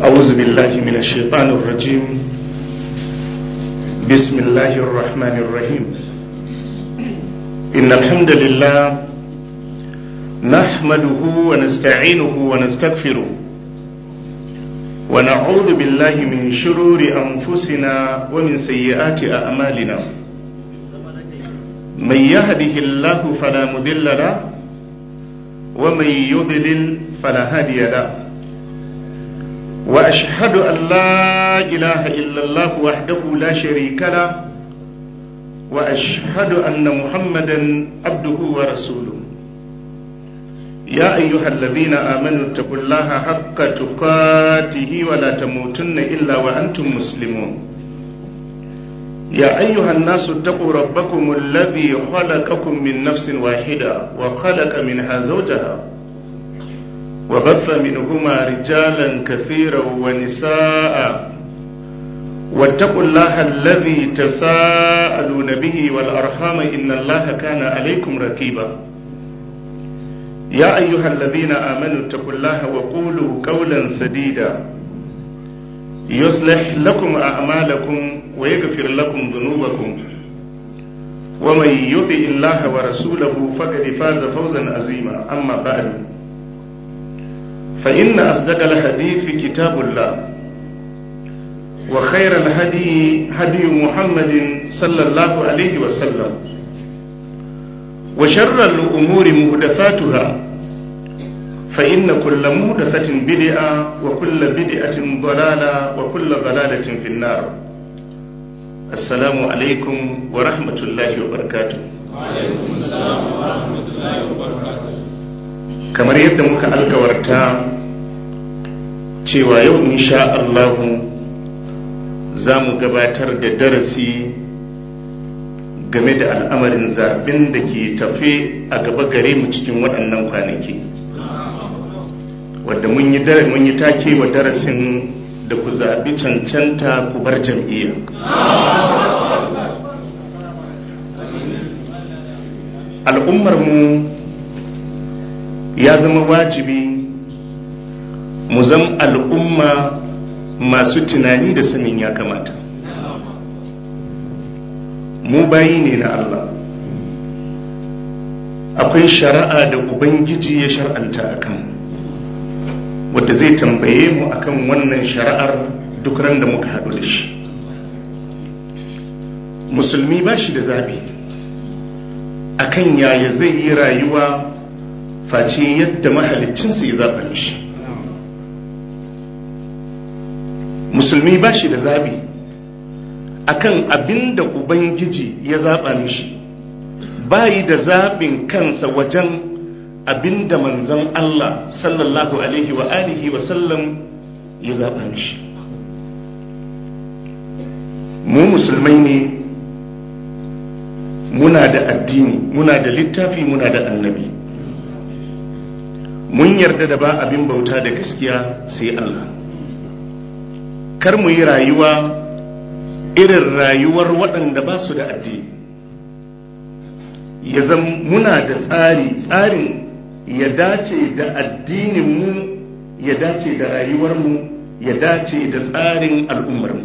أعوذ بالله من الشيطان الرجيم بسم الله الرحمن الرحيم إن الحمد لله نحمده ونستعينه ونستغفره ونعوذ بالله من شرور أنفسنا ومن سيئات أعمالنا من يهده الله فلا مضل له ومن يضلل فلا هادي له واشهد ان لا اله الا الله وحده لا شريك له واشهد ان محمدا عبده ورسوله يا ايها الذين امنوا اتقوا الله حق تقاته ولا تموتن الا وانتم مسلمون يا ايها الناس اتقوا ربكم الذي خلقكم من نفس واحده وخلق منها زوجها وبث منهما رجالا كثيرا ونساء واتقوا الله الذي تساءلون به والأرحام إن الله كان عليكم ركيبا يا أيها الذين آمنوا اتقوا الله وقولوا قولا سديدا يصلح لكم أعمالكم ويغفر لكم ذنوبكم ومن يطع الله ورسوله فقد فاز فوزا عظيما أما بعد فإن أصدق الحديث كتاب الله وخير الهدي هدي محمد صلى الله عليه وسلم وشر الأمور مهدفاتها فإن كل مهدفة بدعة وكل بدعة ضلالة وكل ضلالة في النار السلام عليكم ورحمة الله وبركاته وعليكم السلام ورحمة الله وبركاته kamar yadda muka alkawarta cewa yau insha Allahu za mu gabatar da darasi game da al'amarin zaɓen da ke tafe a gaba gare mu cikin waɗannan kwanaki wadda mun yi take wa darasin da ku zaɓi cancanta ku bar jam'iyya al'ummar mu ya zama wajibi mu zama al'umma masu tunani da sanin ya kamata mu bayi ne na Allah akwai shari'a da ubangiji ya shar'anta a kan wadda zai tambaye mu akan wannan shari'ar duk ran da muka haɗu da shi musulmi ba shi da zabi akan yaya zai yi rayuwa face yadda mahalicinsa ya zaɓa mishi musulmi ba shi da zaɓi akan abin da ubangiji ya zaɓa mishi bayi da zaɓin kansa wajen abin da manzon Allah sallallahu alaihi wa alihi wa sallam ya zaɓa mishi mu musulmai ne muna da addini muna da littafi muna da annabi mun yarda da ba abin bauta da gaskiya sai Allah kar mu yi rayuwa irin rayuwar waɗanda ba su da addini ya zama muna da tsari tsarin ya dace da addininmu ya dace da rayuwarmu ya dace da tsarin al'ummarmu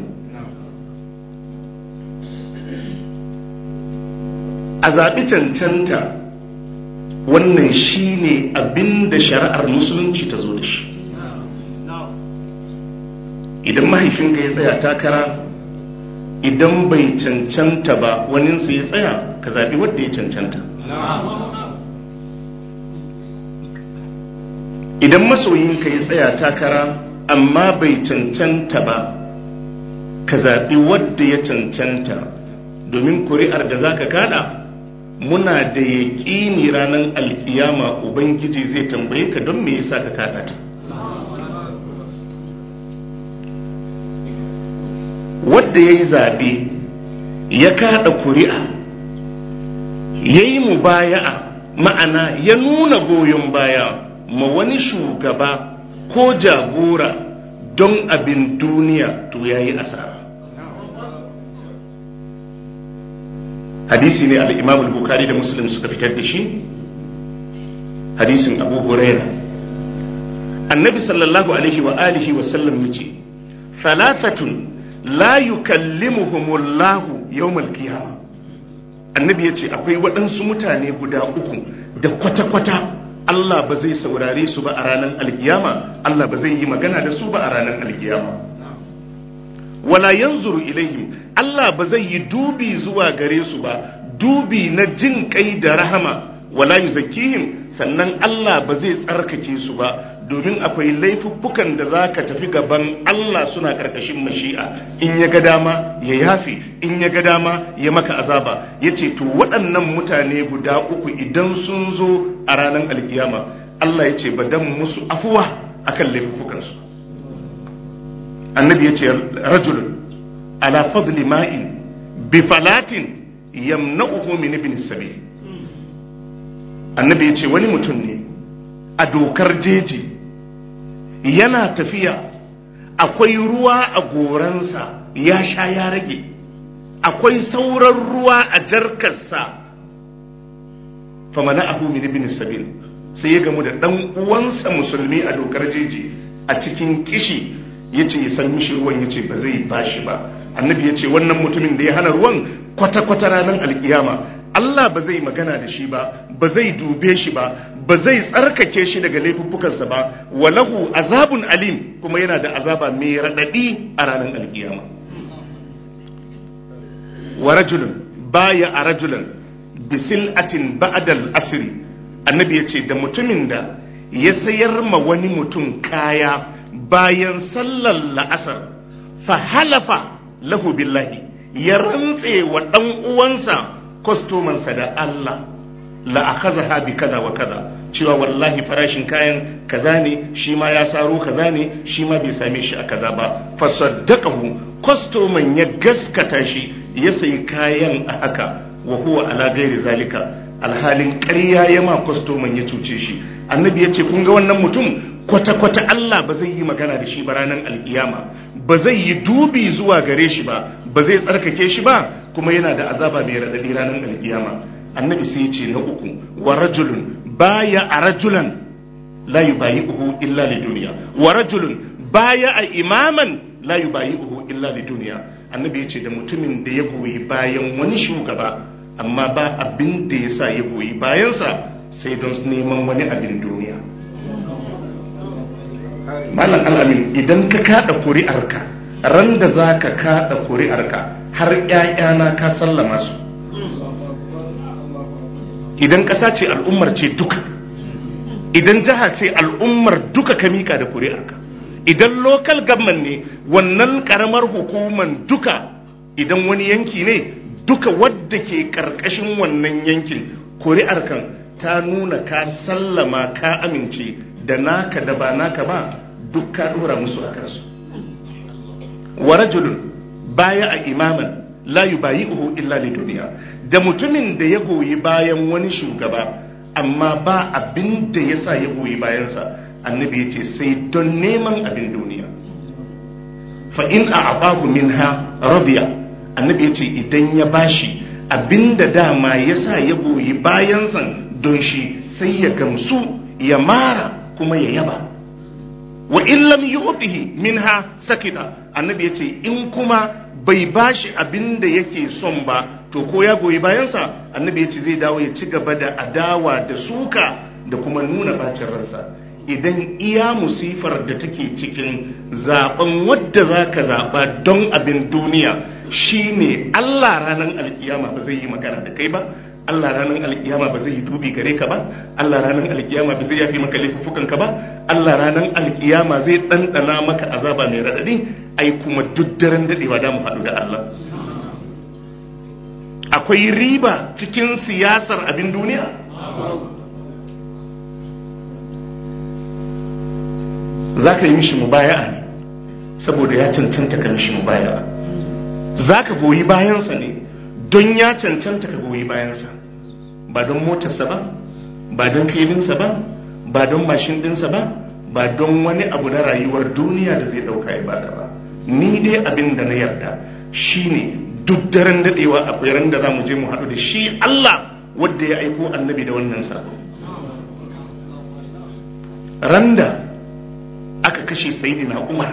a zaɓi cancanta wannan shi ne abin da shari'ar musulunci ta zo da shi idan mahaifinka ya tsaya takara idan bai cancanta ba waninsa ya tsaya ka zaɓi wadda ya cancanta idan masoyinka ya tsaya takara amma bai cancanta ba ka zaɓi wadda ya cancanta domin kuri'ar da za ka kada muna da yaƙini ranar alkiyama ubangiji zai tambaye ka don me yasa ka kada ta wadda ya yi zaɓe ya kada kuri'a ya yi mubaya'a ma'ana ya nuna goyon baya ma wani shugaba ko jagora don abin duniya to ya yi asara hadisi ne al-imam al-bukhari da muslim suka fitar da shi hadisin abu huraira annabi sallallahu alaihi wa alihi wa sallam yace thalathatun la yukallimuhumullahu yawmal qiyamah annabi yace akwai waɗansu mutane guda uku da kwata-kwata Allah ba zai saurare su ba a ranar alkiyama Allah ba zai yi magana da su ba a ranar alkiyama wala yanzuru ilaihim Allah ba zai yi dubi zuwa gare su ba dubi na jin kai da rahama wala yuzakkihim sannan Allah ba zai tsarkake su ba domin akwai laifuffukan da za ka tafi gaban Allah suna ƙarƙashin mashi'a in ya ga dama ya yafi in ya ga dama ya maka azaba ya ce to waɗannan mutane guda uku idan sun zo a ranar alkiyama Allah ya ce ba dan musu afuwa akan laifuffukansu annabi ya ce rajulun ala fadli ma'in bi falatin yamna'uhu min ibn sabil annabi ya ce wani mutum ne a dokar jeji yana tafiya akwai ruwa a goransa ya sha ya rage akwai sauran ruwa a jarkarsa famana abu min ibn sabil sai ya gamu da dan uwansa musulmi a dokar jeji a cikin kishi yace ya san mishi ruwan yace ba zai bashi ba annabi yace wannan mutumin da ya hana ruwan kwata kwata ranar alkiyama Allah ba zai magana da shi ba ba zai dube shi ba ba zai tsarkake shi daga laifuffukansa ba walahu azabun alim kuma yana da azaba mai raɗaɗi a ranar alkiyama wa rajulun baya a rajulun bisil'atin ba'dal asri annabi ya ce da mutumin da ya sayar ma wani mutum kaya bayan sallar la'asar fa halafa lahu billahi ya rantse wa ɗan uwansa kwastomansa da Allah la'akaza bi kaza wa kaza cewa wallahi farashin kayan kaza ne shi ma ya saro kaza ne shi ma bai same shi a kaza ba fasaddaqahu kwastoman ya gaskata shi ya sayi kayan a haka wa huwa ala gairi zalika alhalin ƙarya ya ma kwastoman ya cuce shi annabi ya ce kun ga wannan mutum kwata-kwata Allah ba zai yi magana da shi ba ranar alkiyama ba zai yi dubi zuwa gare shi ba ba zai tsarkake shi ba kuma yana da azaba mai raɗaɗi ranar alkiyama annabi sai ya ce na uku wa rajulun baya a rajulan la yubayi'uhu illa li duniya wa rajulun baya a imaman la yubayi'uhu illa li duniya annabi ya ce da mutumin da ya goyi bayan wani shugaba amma ba abin da ya sa ya goyi bayansa sai don neman wani abin duniya malam alamin idan ka kada kuri'arka ran da za ka kada kuri'arka har ƴaƴana ka sallama su idan ƙasa ce al'ummar ce duka idan jiha ce al'ummar duka ka mika da kuri'arka idan local government ne wannan karamar hukuman duka idan wani yanki ne duka wadda ke karkashin wannan yankin kuri'ar kan ta nuna ka sallama ka amince da naka da ba naka ba duk ka dora musu a kansu wa rajulun baya a imaman la yubayi'uhu illa li duniya da mutumin da ya goyi bayan wani shugaba amma ba abin da yasa ya goyi bayansa annabi ya ce sai don neman abin duniya fa in a abahu minha radiya annabi ya ce idan ya bashi abin da dama ya sa ya goyi bayansa don shi sai ya gamsu ya mara kuma ya yaba wa in lam yu'tihi minha sakita annabi ya ce in kuma bai bashi abin da yake son ba to ko ya goyi bayansa annabi ya ce zai dawo ya ci gaba da adawa da suka da kuma nuna bacin ransa idan iya musifar da take cikin zaben wadda za ka zaɓa don abin duniya shine Allah ranar alkiyama ba zai yi magana da kai ba Allah ranar alkiyama ba zai yi dubi gare ka ba Allah ranar alkiyama ba zai yafi maka laifuffukan ka ba Allah ranar alkiyama zai ɗanɗana maka azaba mai raɗaɗi ai kuma duk daren daɗewa da mu haɗu da Allah akwai riba cikin siyasar abin duniya za ka yi mishi mubaya'a ne saboda ya cancanta ka mishi mubaya'a za ka goyi bayansa ne don ya cancanta ka goyi bayansa ba don motarsa ba ba don filinsa ba ba don mashin dinsa ba ba don wani abu na rayuwar duniya da zai dauka ya bada ba ni dai abin da na yarda shine duk daren dadewa akwai ran da za mu je mu haɗu da shi Allah wadda ya aiko annabi da wannan sako randa aka kashe sayidina umar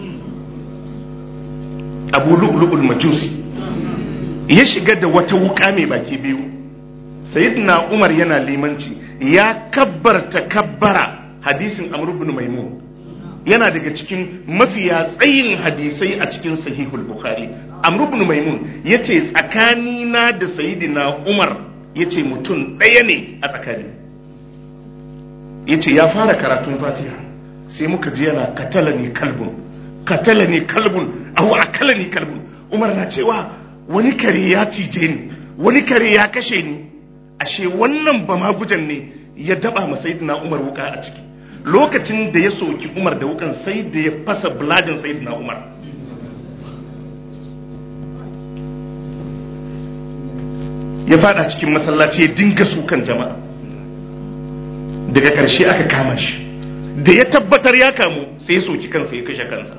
abu lu'lu'ul majusi ya shiga da wata wuka mai baki biyu sayidina umar yana limanci ya kabbarta kabbara hadisin amr ibn maimun yana daga cikin mafiya tsayin hadisai a cikin sahihul bukhari amr ibn maimun yace tsakanina da sayidina umar yace mutum ɗaya ne a tsakani yace ya fara karatun fatiha sai muka ji yana katala ne kalbun katala ne kalbun ahu akala ne kalbun umar na cewa wani kare ya cije ni wani kare ya kashe ni ashe wannan ba ma gujan ne ya daba ma sayyidina umar wuka a ciki lokacin da ya soki umar da wukan sai da ya fasa buladin sayyidina umar ya fada cikin masallaci ya dinga sukan jama'a daga ƙarshe aka kama shi da ya tabbatar ya kamu sai ya soki kansa ya kashe kansa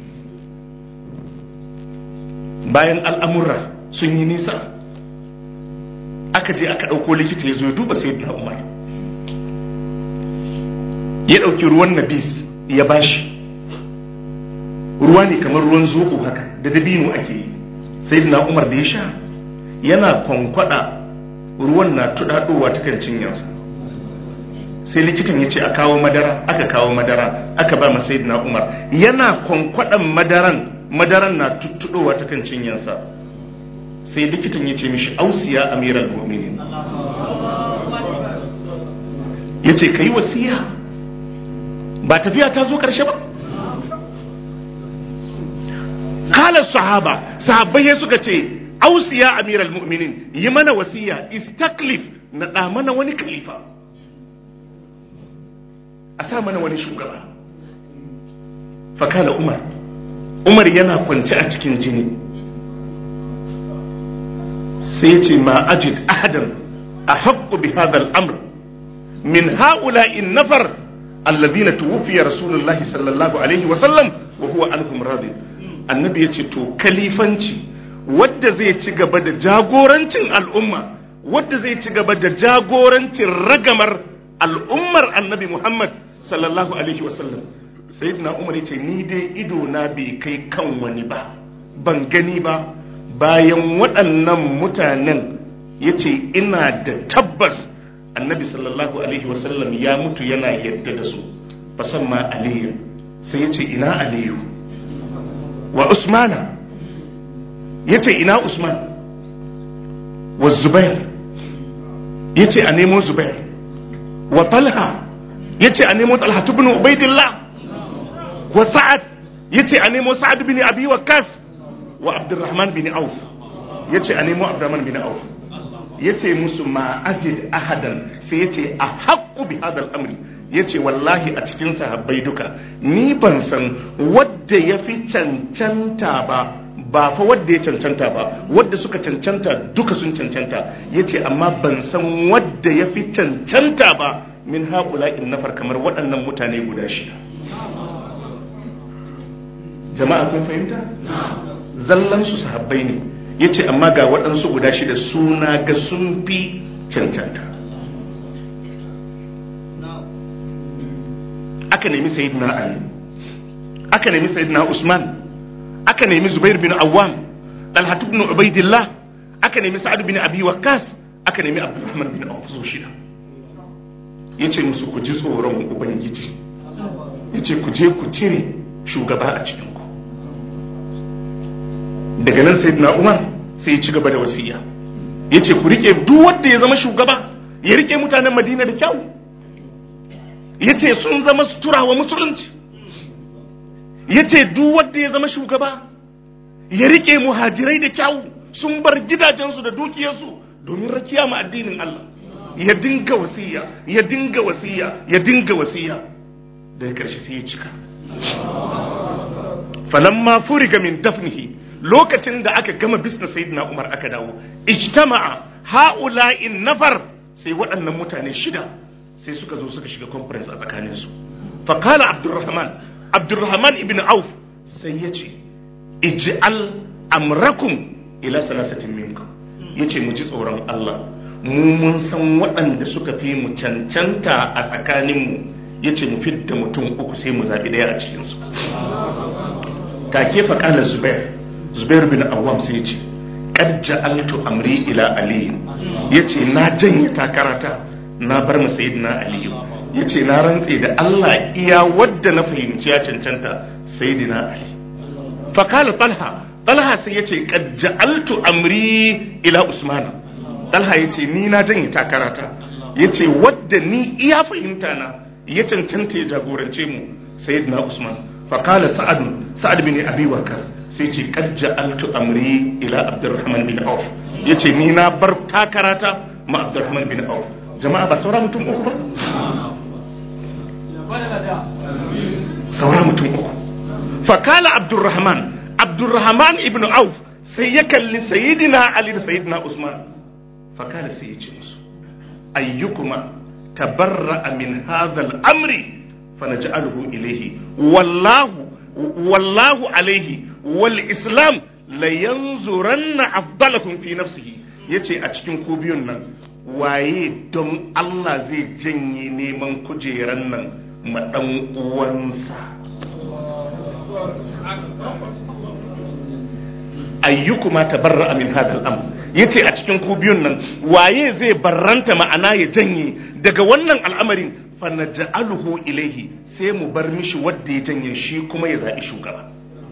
bayan al'amurra sun yi nisa aka je aka ɗauko likita ya zo ya duba sai na umar ya ɗauki ruwan nabis ya bashi ruwa ne kamar ruwan zoɓo haka da dabino ake yi sai na umar da ya sha yana kwankwada ruwan na tuɗaɗowa ta kan cinyansa sai likitan ya ce a kawo madara aka kawo madara aka ba masai na umar yana kwankwadan madaran madaran na tuttuɗowa ta kan cinyansa sai likitan ya ce mishi ausiya amiral mu'minin ya ce ka yi wasiya ba tafiya ta zo karshe ba kala sahaba sahabbai suka ce ausiya amiral mu'minin yi mana wasiya istaklif na ɗa mana wani khalifa a sa mana wani shugaba fakala umar umar yana kwance a cikin jini sai ce ma ajid ahadan a haƙƙu bi hadal amr min ha'ula in nafar alladhina tuwfiya rasulullahi sallallahu alaihi wa sallam wa huwa anhum radi annabi yace to kalifanci wadda zai ci gaba da jagorancin al'umma wadda zai ci gaba da jagorancin ragamar al'ummar annabi muhammad sallallahu alaihi wa sallam sayyidina umar yace ni dai ido na bai kai kan wani ba ban gani ba bayan waɗannan mutanen yace ina da tabbas annabi sallallahu alaihi wasallam ya mutu yana yadda da su fasamma aliyu sai ya ce ina aliyu wa usmana ya ce ina usman wa zubair ya ce a nemo zubair wa talha ya ce a nemo talha bin ubaidillah wa sa'ad ya ce a nemo sa'ad bin abi waqas wa abdurrahman bin auf ya ce a nemo abdurrahman bin auf ya ce musu ma ajid ahadan sai ya ce a haƙƙu bi hadal amri ya ce wallahi a cikin sahabbai duka ni ban san wadda ya fi cancanta ba ba fa wadda ya cancanta ba wadda suka cancanta duka sun cancanta ya ce amma ban san wadda ya fi cancanta ba min haƙula in nafar kamar waɗannan mutane guda shida jama'a kun fahimta zallansu sahabbai ne ya ce amma ga waɗansu guda shida suna ga sun fi cancanta aka nemi sayidina ali aka nemi sayidina usman aka nemi zubair bin awwam dalhatu bin ubaidillah aka nemi sa'ad bin abi waqqas aka nemi abdurrahman bin auf su shida yace musu ku ji tsoron ubangiji yace ku je ku cire shugaba a cikin ku daga nan sayyidina umar sai ya ci gaba da wasiya yace ku rike duk wanda ya zama shugaba ya rike mutanen madina da kyau yace sun zama sutura wa musulunci yace duk wanda ya zama shugaba ya rike muhajirai da kyau sun bar gidajensu da dukiyarsu domin rakiya ma addinin Allah ya dinga wasiya ya dinga wasiya ya dinga wasiya daga karshe sai ya cika falamma furiga min dafnihi lokacin da aka gama bisna sayyidina Umar aka dawo ijtama'a ha'ula'in nafar sai waɗannan mutane shida sai suka zo suka shiga conference a tsakanin su fa qala abdurrahman abdurrahman ibn auf sai yace ij'al amrakum ila salasatin minkum yace mu ji tsoron Allah mu mun san waɗanda suka fi mu cancanta a tsakanin mu ya ce mu fidda mutum uku sai mu zaɓi ɗaya a cikinsu take faƙalar zubair zubair bin awam sai ce kad ja'altu amri ila ali yace na janye takarata na bar mu sayyidina ali yace na rantse da Allah iya wadda na fahimci ya cancanta sayyidina ali fa kala talha talha sai yace kad ja'altu amri ila usman talha yace ni na janye takarata yace wadda ni iya fahimta na ya cancanta ya jagorance mu sayyidina usman fa kala sa'ad sa'ad bin abi waqas sai ce kad ja'altu amri ila abdurrahman bin auf yace ni na bar takarata ma abdurrahman bin auf jama'a ba saura mutum uku ba saura mutum uku fakala abdurrahman abdurrahman ibn auf sai ya kalli sayyidina ali da sayyidina usman fakala sai ya ce musu ayyukuma tabarra'a min hadha al-amri fanaj'aluhu ilayhi wallahu wallahu alaihi wal islam la yanzuranna afdalakum fi nafsihi yace a cikin ku biyun nan waye don Allah zai janye neman kujeran nan ma dan uwansa ayyukuma tabarra'a min hadha al-amr yace a cikin ku biyun nan waye zai barranta ma'ana ya janye daga wannan al'amarin fa naj'aluhu ilaihi sai mu bar mishi wadda ya janye shi kuma ya zaɓi shugaba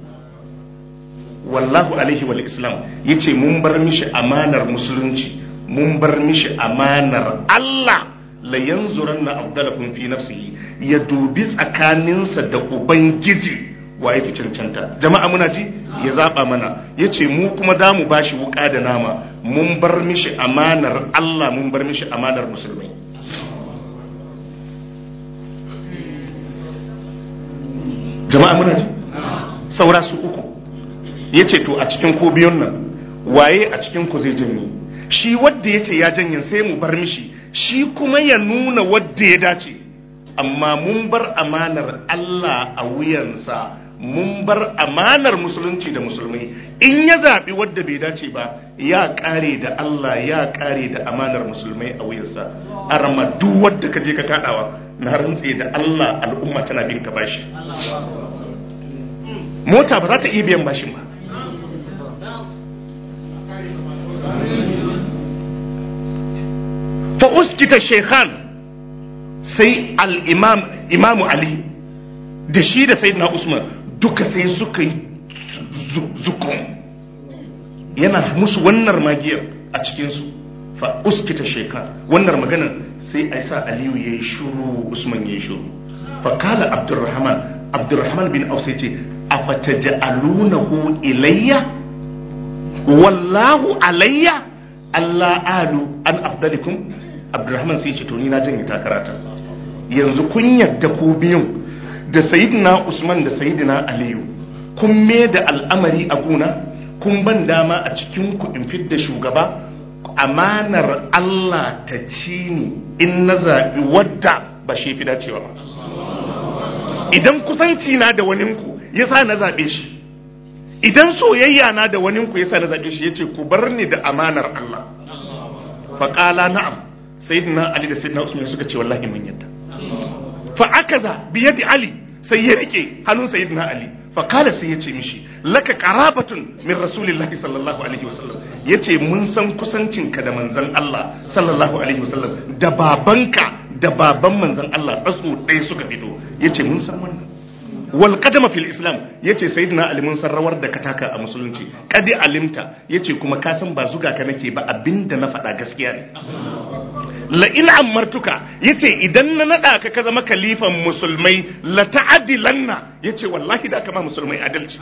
wallahu alaihi wal islam ya ce mun bar mishi amanar musulunci mun bar mishi amanar Allah la yanzuran na abdalakun fi nafsihi ya dubi tsakaninsa da ubangiji wa ya fi cancanta jama'a muna ji ya zaɓa mana ya ce mu kuma da mu bashi wuƙa da nama mun bar mishi amanar Allah mun bar mishi amanar musulmai jama'a muna ji saura su uku ya ce to a cikin ko biyun nan waye a cikin ku zai janye shi wadda ya ce ya janye sai mu bar mishi shi kuma ya nuna wadda ya dace amma mun bar amanar Allah a wuyansa mun bar amanar musulunci da musulmai in ya zaɓi wadda bai dace ba ya ƙare da Allah ya ƙare da amanar musulmai a wuyansa arma duk wadda ka je ka kaɗawa na rantse da Allah al'umma tana bin ka bashi mota ba za ta iya biyan bashin ba fa uskita shekhan sai al'imam imamu ali da shi da sayyidina usman duka sai suka yi zukun yana musu wannan magiyar a cikinsu fa uskita shekhan wannan maganar sai a sa aliyu ya yi shuru usman ya yi shuru fa kala abdurrahman abdurrahman bin auf sai ce afataj'alunahu ilayya wallahu alayya Allah alu an afdalikum Abdurrahman sai ce to ni na janye takarata yanzu kun yadda ku biyun da sayyidina Usman da sayyidina Aliyu kun me da al'amari a guna kun ban dama a cikin ku in fidda shugaba amanar Allah ta ci ni in na zaɓi wadda ba shi fi dacewa ba idan kusanci na da waninku ya sa na zaɓe shi idan soyayya na da waninku ya sa na zaɓe shi ya ce ku bar ni da amanar Allah faƙala na'am sayyidina Ali da sayyidina Usman suka ce wallahi mun yadda fa akaza bi yadi Ali sai ya rike hannun sayyidina Ali fa kala sai ya ce mishi laka qarabatun min rasulillahi sallallahu alaihi wasallam yace mun san kusancinka da manzon Allah sallallahu alaihi wasallam da babanka da baban manzon Allah tsatso ɗaya suka fito yace mun san wannan wal qadama fil islam yace sayyidina ali mun san rawar da ka taka a musulunci kadi alimta yace kuma ka san ba zuga ka nake ba abinda na faɗa gaskiya ne la in amartuka yace idan na nada ka ka zama kalifan musulmai la ta'adilanna yace wallahi da kama musulmai adalci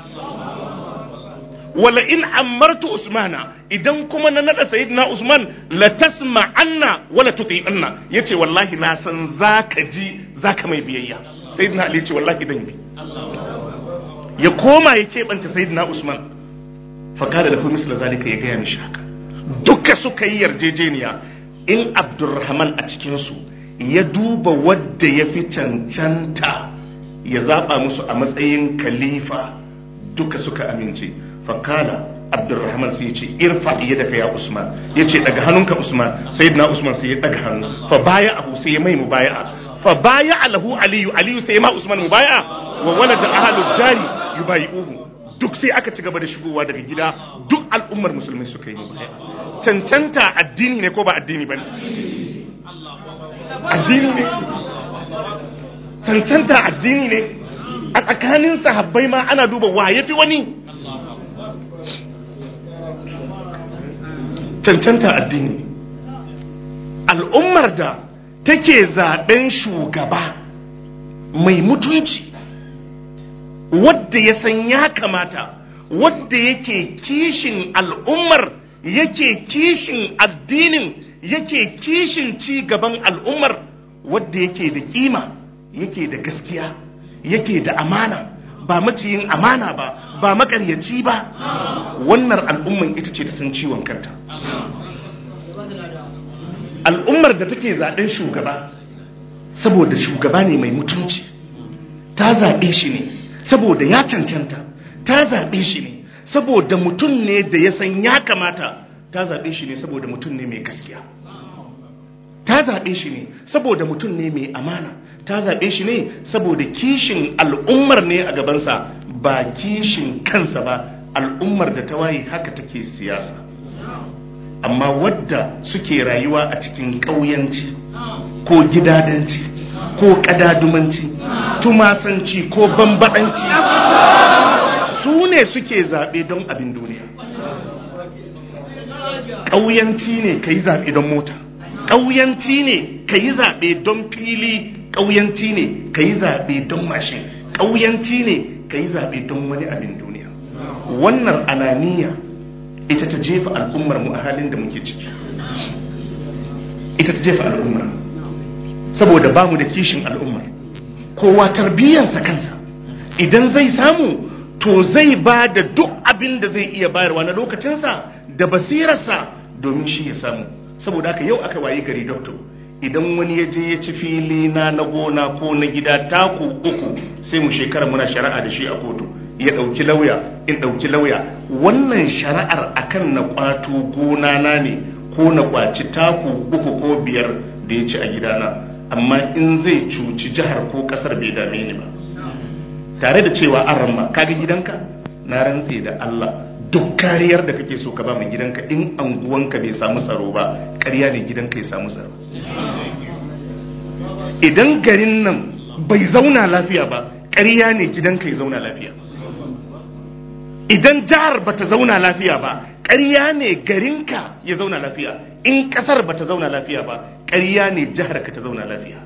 wala in amartu usmana idan kuma na nada sayyidina usman la tasma anna wala tuti anna yace wallahi na san zaka ji zaka mai biyayya sayyidina ali yace wallahi dan bi ya koma ya keɓanta sayyidina usman fakada da kuma misla zalika ya gaya mishi haka duka suka yi yarjejeniya in abdurrahman a cikinsu ya duba wadda ya fi cancanta ya zaɓa musu a matsayin khalifa duka suka amince fakala abdurrahman sai ya ce irfa iya daga ya usman ya ce daga hannunka usman sayyidina usman sai ya daga hannu fa baya abu sai ya mai mu baya fa baya alahu aliyu aliyu sai ma usman mubaya wa walaja ahalu dari yubayi'uhu duk sai aka ci gaba da shigowa daga gida duk al'ummar musulmai suka yi mubaya cancanta addini ne ko ba addini bane addini ne cancanta addini ne a tsakanin sahabbai ma ana duba wa yafi wani cancanta addini al'ummar da take zaben shugaba mai mutunci wadda ya san ya kamata wadda yake kishin al'ummar yake kishin addinin yake kishin ci gaban al'ummar wadda yake da kima yake da gaskiya yake da amana ba maciyin amana ba ba makaryaci ba wannan al'umman ita ce da san ciwon kanta al'ummar da take zaɓen shugaba saboda shugaba ne mai mutunci ta zaɓe shi ne saboda ya cancanta ta zaɓe shi ne saboda mutum ne da ya san ya kamata ta zaɓe shi ne saboda mutum ne mai gaskiya ta zaɓe shi ne saboda mutum ne mai amana ta zaɓe shi ne saboda kishin al'ummar ne a gabansa ba kishin kansa ba al'ummar da ta waye haka take siyasa amma wadda suke rayuwa a cikin ƙauyanci ko gidadanci ko ƙadadumanci tumasanci ko bambaɗanci su ne suke zaɓe don abin duniya ƙauyanci ne ka yi zaɓe don mota ƙauyanci ne ka yi zaɓe don fili ƙauyanci ne ka yi zaɓe don mashin ƙauyanci ne ka yi zaɓe don wani abin duniya wannan ananiya ita ta jefa al'ummar mu a halin da muke ciki ita ta jefa al'ummar saboda ba mu da kishin al'ummar kowa tarbiyyarsa kansa idan zai samu to zai ba da duk abin da zai iya bayarwa na lokacinsa da basirarsa domin shi ya samu saboda haka yau aka wayi gari doctor idan wani ya je ya ci fili na na gona ko na gida taku uku sai mu shekara muna shari'a da shi a kotu ya ɗauki lauya in ɗauki lauya wannan shari'ar akan na kwato gona na ne ko na kwaci taku uku ko biyar da ya ci a gidana amma in zai cuci jihar ko ƙasar bai dame ni ba tare da cewa an ramma kaga gidanka na rantse da Allah duk kariyar da kake so ka ba mai gidanka in anguwanka bai samu tsaro ba ƙarya ne gidanka ya samu tsaro idan garin nan bai zauna lafiya ba ƙarya ne gidanka ya zauna lafiya idan jihar bata zauna lafiya ba ƙarya ne garinka ya zauna lafiya in ƙasar bata zauna lafiya ba ƙarya ne jihar ka ta zauna lafiya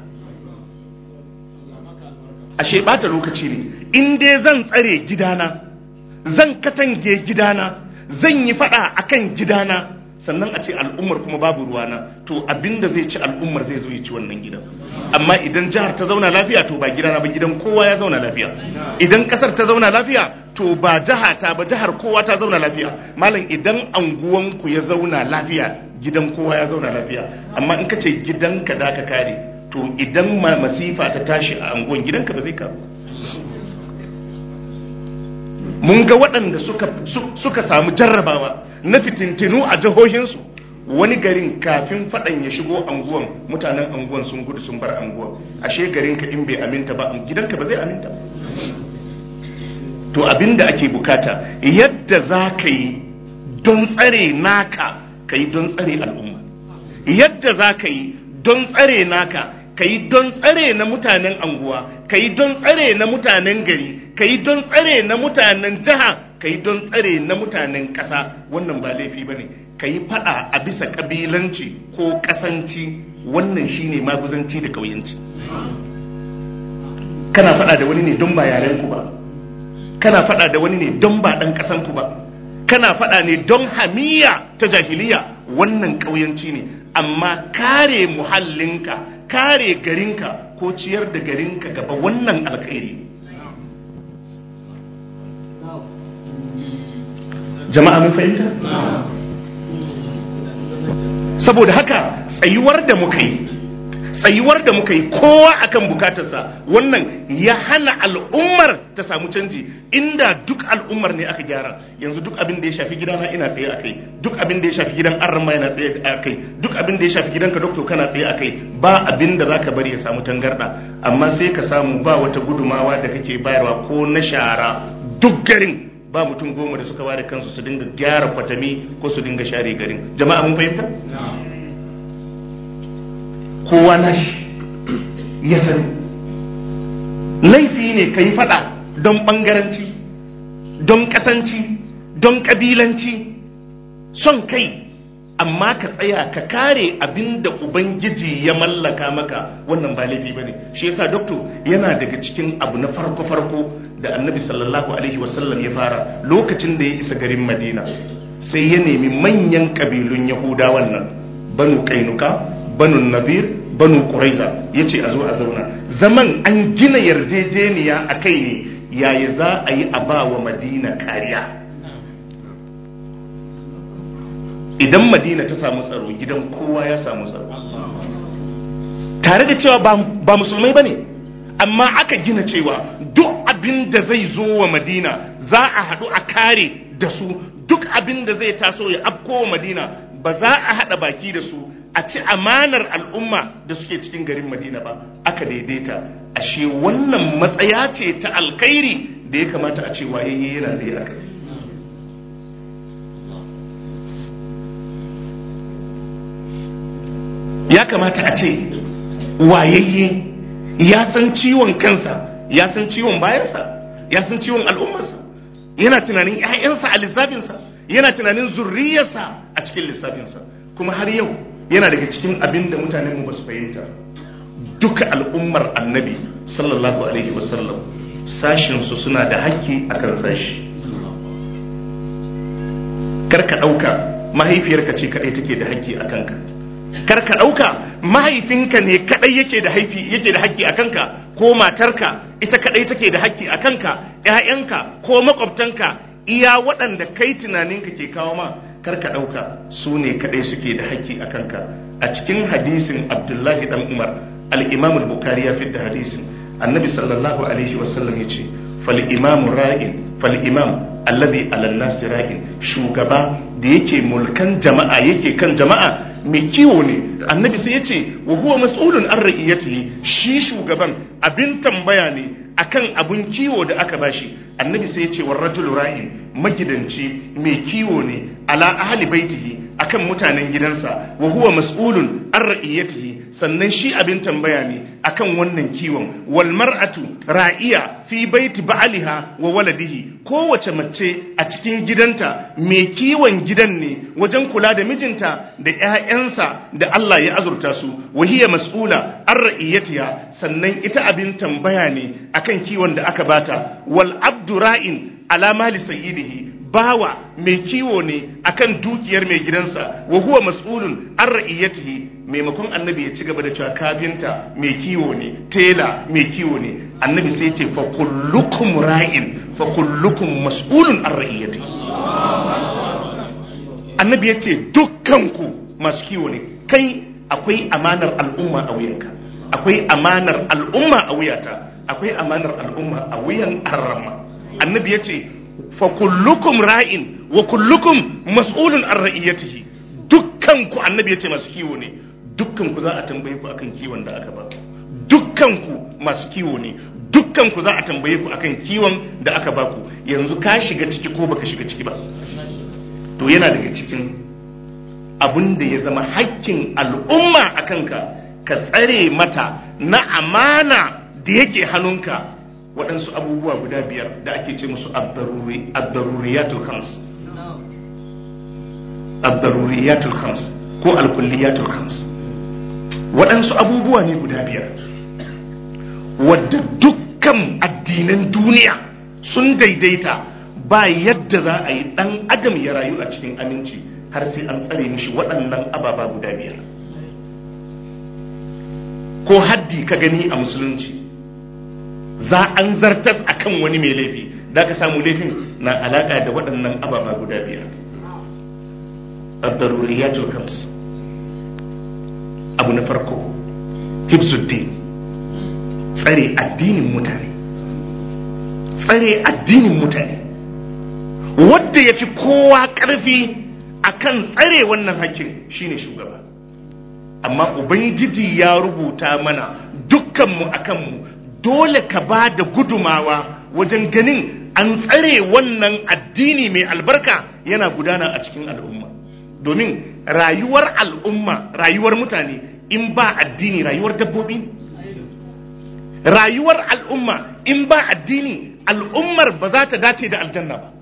ashe bata lokaci ne in dai zan tsare gidana zan katange gidana zan yi fada akan gidana sannan a ce al'ummar kuma babu ruwana to abinda zai ci al'ummar zai zo ya ci wannan gidan amma idan jihar ta zauna lafiya to ba gidana ba gidan kowa ya zauna lafiya idan kasar ta zauna lafiya to ba jiha ta ba jihar kowa ta zauna lafiya malam idan anguwanku ya zauna lafiya gidan kowa ya zauna lafiya amma in ka ce gidanka da ka kare to idan masifa ta tashi a anguwan gidanka ba zai karu mun ga waɗanda suka, suka samu jarrabawa na fitintinu a jihohinsu wani garin kafin faɗan ya shigo anguwan mutanen anguwan sun gudu sun bar anguwan ashe garinka in bai aminta ba gidanka ba zai aminta to abinda ake bukata yadda za ka yi don tsare naka ka yi don tsare al'umma yadda za ka yi don tsare naka ka yi don tsare na mutanen anguwa ka yi don tsare na mutanen gari ka yi don tsare na mutanen jiha ka yi don tsare na mutanen ƙasa wannan ba laifi ba ne ka yi faɗa a bisa ƙabilanci ko ƙasanci wannan shine maguzanci da ƙauyanci kana faɗa da wani ne don ba yarenku ba kana faɗa da wani ne don ba ɗan ƙasanku ba kana faɗa ne don hamiya ta jahiliya wannan ƙauyanci ne amma kare muhallinka kare garinka ko ciyar da garinka gaba wannan alkhairi jama'a mun fahimta saboda haka tsayuwar da muka yi tsayuwar da muka yi kowa akan bukatarsa wannan ya hana al'ummar ta samu canji inda duk al'ummar ne aka gyara yanzu duk abin da ya shafi gidana ina tsaye a kai duk abin da ya shafi gidan arma yana tsaye a kai duk abin da ya shafi gidanka doktor kana tsaye a kai ba abin da zaka bari ya samu tangarda amma sai ka samu ba wata gudumawa da kake bayarwa ko na shara duk garin ba mutum goma da suka ware kansu su dinga gyara kwatami ko su dinga share garin jama'a mun fahimta kowa nashi ya sani laifi ne ka yi fada don bangaranci don kasanci don kabilanci son kai amma ka tsaya ka kare abin da ubangiji ya mallaka maka wannan ba laifi ba ne shi yasa doktor yana daga cikin abu na farko-farko da annabi sallallahu alaihi wasallam ya fara lokacin da ya isa garin madina sai ya nemi manyan kabilun yahudawan nan banu kainuka banu nadir banu quraiza yace a zo a zauna zaman an gina yarjejeniya a kai ne yaya za a yi a ba wa madina kariya idan madina ta samu tsaro gidan kowa ya samu tsaro tare da cewa ba musulmai ba ne amma aka gina cewa duk abin da zai zo wa madina za a haɗu a kare da su duk abin da zai taso ya afko wa madina ba za a haɗa baki da su a ci amanar al'umma da suke cikin garin madina ba aka daidaita ashe wannan matsaya ce ta alkhairi da ya kamata a ce wayayye yana zai aka ya kamata a ce wayayye ya san ciwon kansa ya san ciwon bayansa ya san ciwon al'ummarsa yana tunanin 'ya'yansa a lissafinsa yana tunanin zurriyarsa a cikin lissafinsa kuma har yau yana daga cikin abin da mutanenmu ba su fahimta duka al'ummar annabi sallallahu alaihi wasallam sashinsu suna da haƙƙi a kan sashi karka ɗauka mahaifiyarka ce kaɗai take da haƙƙi a kanka karka ɗauka mahaifinka ne kaɗai yake da yake da haƙƙi a kanka ko matarka ita kaɗai take da haƙƙi a kanka ‘ya'yanka ko maƙwabtanka iya waɗanda kai tunaninka ke kawo ma karka ɗauka su ne kaɗai suke da haƙƙi a kanka a cikin hadisin abdullahi dan umar al-imam al-bukhari ya da hadisin annabi sallallahu alaihi wasallam ya ce fal imam ra'in fal imam alladhi ala nas ra'in shugaba da yake mulkan jama'a yake kan jama'a mai kiwo ne annabi sai ya ce wa huwa mas'ulun an ra'iyatihi shi shugaban abin tambaya ne akan abun kiwo da aka bashi annabi sai ya ce war rajulu ra'in magidanci mai kiwo ne ala ahli baitihi akan mutanen gidansa wa huwa mas'ulun an ra'iyatihi sannan shi abin tambaya ne akan wannan kiwon wal mar'atu ra'iya fi baiti ba'aliha wa waladihi kowace mace a cikin gidanta mai kiwon gidan ne wajen kula da mijinta da ƴaƴansa da Allah ya azurta su wa hiya mas'ula an ra'iyatiha sannan ita abin tambaya ne akan kiwon da aka bata wal abdu ra'in ala mali sayyidihi bawa mai kiwo ne akan dukiyar mai gidansa wa huwa mas'ulun an ra'iyatihi maimakon annabi ya ci gaba da cewa kafinta mai kiwo ne tela mai kiwo ne annabi sai ce fa kullukum ra'in fa kullukum mas'ulun an ra'iyatihi annabi ya ce dukkanku masu kiwo ne kai akwai amanar al'umma a wuyanka akwai amanar al'umma a wuyata akwai amanar al'umma a wuyan arrama annabi ya ce fa kullukum ra'in wa kullukum mas'ulun an ra'iyatihi dukkanku annabi ya ce masu kiwo ne dukkanku za a tambaye ku akan kiwon da aka ba ku dukkanku masu kiwo ne dukkanku za a tambaye ku akan kiwon da aka ba ku yanzu ka shiga ciki ko baka shiga ciki ba to yana daga cikin abin da ya zama hakkin al'umma a kanka ka tsare mata na amana da yake hannunka waɗansu abubuwa guda biyar da ake ce musu abdaruriyatul khams abdaruriyatul khams ko alkulliyatul khams waɗansu abubuwa ne guda biyar wadda dukkan addinan duniya sun daidaita ba yadda za a yi ɗan adam ya rayu a cikin aminci har sai an tsare mishi waɗannan ababa guda biyar ko haddi ka gani a musulunci za an zartas akan wani mai laifi da ka samu laifin na alaƙa da waɗannan ababa guda biyar الضروريات الخمس abu na farko hibzuddin tsare addinin mutane tsare addinin mutane wadda ya fi kowa ƙarfi akan tsare wannan hakkin shine shugaba amma ubangiji ya rubuta mana dukkanmu a kanmu dole ka ba da gudumawa wajen ganin an tsare wannan addini mai albarka yana gudana a cikin al'umma domin rayuwar al'umma rayuwar mutane in ba addini rayuwar dabbobi ne rayuwar al'umma in ba addini al'ummar ba za ta dace da aljanna ba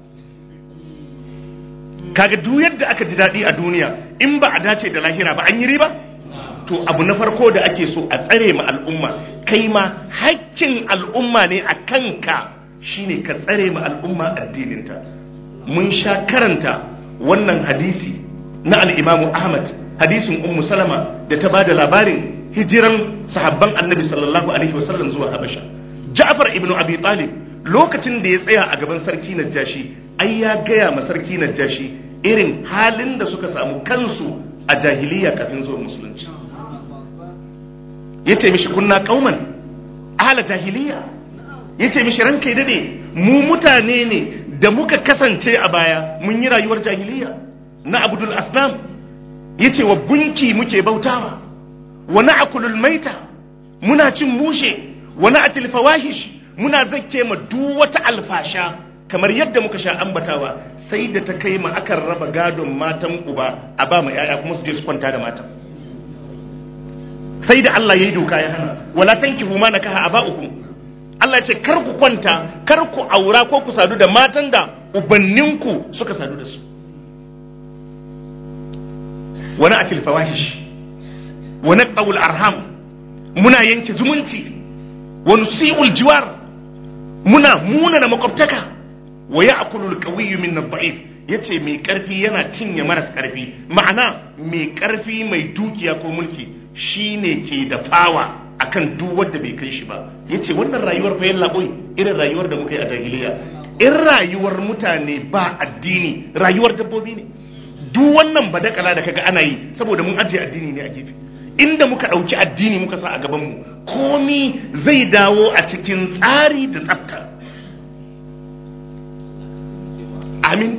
kaga duk yadda aka ji daɗi a duniya in ba a dace da lahira ba an yi riba to abu na farko da ake so a tsare ma al'umma kai ma hakkin al'umma ne a kanka shine ka tsare ma al'umma addininta mun sha karanta wannan hadisi na al'imamu ahmad hadisin ummu salama da ta bada labarin hijiran sahabban annabi sallallahu alaihi wasallam zuwa habasha ja'far ibn abi talib lokacin da ya tsaya a gaban sarki najashi ai ya gaya ma sarki najashi irin halin da suka samu kansu a jahiliya kafin zuwa musulunci ya ce mishi kunna kauman ahala jahiliya ya ce mishi ranka yi dade mu mutane ne da muka kasance a baya mun yi rayuwar jahiliya na abdul asnam ya ce wa gunki muke bautawa wa na akulul maita muna cin mushe wa na atil fawahish muna zakke ma duk wata alfasha kamar yadda muka sha ambatawa sai da ta kai ma akan raba gadon matan uba a ba ma yaya kuma su je su kwanta da matan sai da Allah ya yi doka ya hana wala tankihu ma nakaha aba'ukum Allah ya ce kar ku kwanta kar ku aura ko ku sadu da matan da ubanninku suka sadu da su wani atil fawahish wani qawul arham muna yanke zumunci wani si'ul jiwar muna munana makwabtaka wa ya'kulu al-qawiyyu min ad-da'if yace mai karfi yana cinye maras karfi ma'ana mai karfi mai dukiya ko mulki shine ke da fawa akan duk wanda bai kai shi ba yace wannan rayuwar fa yalla boy irin rayuwar da muka yi a jahiliya in rayuwar mutane ba addini rayuwar dabbobi ne duk wannan badakala da kaga ana yi saboda mun ajiye addini ne a gefe inda muka ɗauki addini muka sa a gabanmu komi zai dawo a cikin tsari da tsafta amin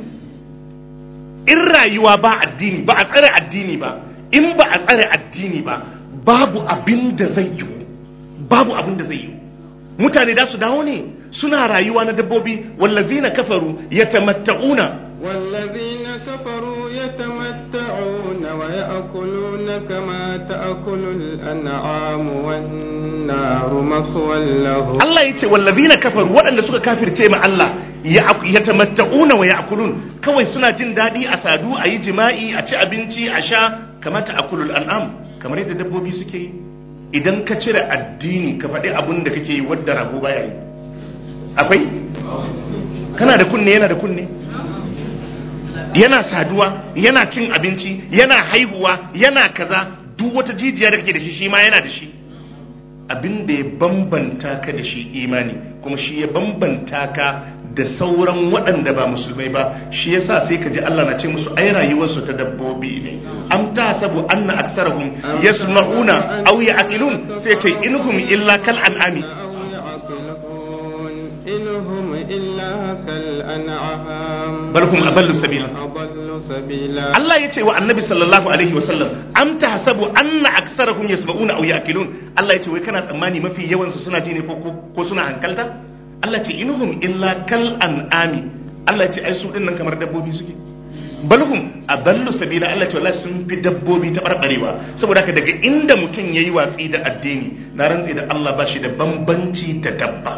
in rayuwa ba addini ba a tsare addini ba in ba a tsare addini ba babu abin da zai yi babu abin da zai yi mutane da su dawo ne suna rayuwa na dabbobi wallazina kafaru yatamatta'una والذين كفروا يتمتعون ويأكلون كما تأكل الأنعام والنار مثوى لهم Allah ya ce wallazina kafaru waɗanda suka kafirce ma Allah ya tamatta'una wa ya'kulun kawai suna jin daɗi a sadu a yi jima'i a ci abinci a sha kamata akulul an'am kamar yadda dabbobi suke yi idan ka cire addini ka faɗi abun da kake yi wadda rago baya yi akwai kana da kunne yana da kunne yana saduwa yana cin abinci yana haihuwa yana kaza duk wata jijiya da kake da shi shi ma yana da shi abin da ya bambanta ka da shi imani kuma shi ya bambanta ka da sauran waɗanda ba musulmai ba shi yasa sai ka ji Allah na ce musu ai rayuwarsu ta dabbobi ne am ta sabu anna aksarahum yasma'una aw ya'qilun sai ce inhum illa kal an'ami أو يعقلون إن هم إلا كالأنعام bal hum adallu sabila أضل سبيلا Allah ya ce wa annabi sallallahu alaihi wasallam am tahsabu anna aksarahum yasma'una aw ya'qilun Allah ya ce wai kana tsammani mafi yawan su suna ji ne ko ko suna hankalta Allah ya ce inhum illa kal an'ami Allah ya ce ai su din nan kamar dabbobi suke balhum adallu sabila Allah ya ce wallahi sun fi dabbobi ta barbarewa saboda haka daga inda mutum yayi watsi da addini na rantsi da Allah ba shi da bambanci da dabba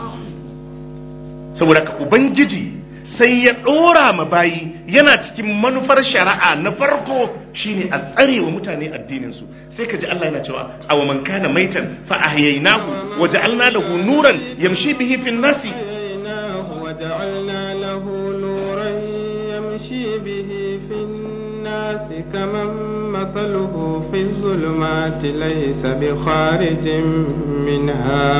saboda haka ubangiji sai ya ɗora ma bayi yana cikin manufar shari'a na farko shine a tsare wa mutane addininsu sai ka ji Allah yana cewa aw man kana maitan fa ahyaynahu wa ja'alna lahu nuran yamshi bihi fin nasi أحييناه وجعلنا له نورا يمشي به في الناس كمن مثله في الظلمات ليس بخارج منها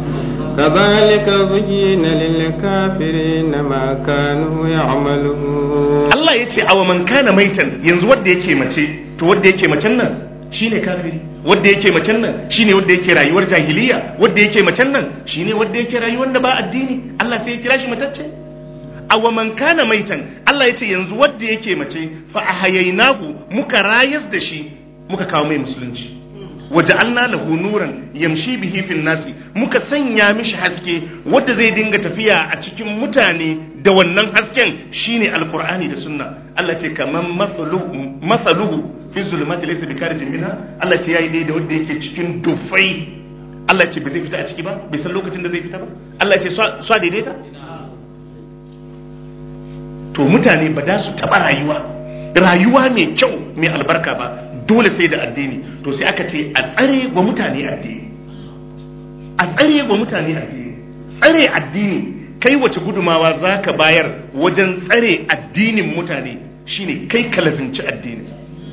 كذلك زين للكافرين ما كانوا يعملون Allah ya ce aw man kana maitan yanzu wanda yake mace to wanda yake macen nan shine kafiri wadda yake macen nan shine wadda yake rayuwar jahiliya wadda yake macen nan shine wadda yake rayuwar da ba addini Allah sai ya kira shi matacce awa man kana maitan Allah ya ce yanzu wadda yake mace fa ahayainahu muka rayas da shi muka kawo mai musulunci waja'alna lahu nuran yamshi bihi fil nasi muka sanya mishi haske wadda zai dinga tafiya a cikin mutane da wannan hasken shine alqur'ani da sunna Allah ce kaman masaluhu masaluhu fi zulumati laysa bikarijin minha Allah ce yayi dai da wanda yake cikin dufai Allah ce bai zai fita a ciki ba bai san lokacin da zai fita ba Allah ce so daidaita to mutane ba da su taba rayuwa rayuwa mai kyau mai albarka ba dole sai da addini to sai aka ce a tsare wa mutane addini a tsare wa mutane addini tsare addini kai wace gudumawa za ka bayar wajen tsare addinin mutane shine kai ka lazimci addini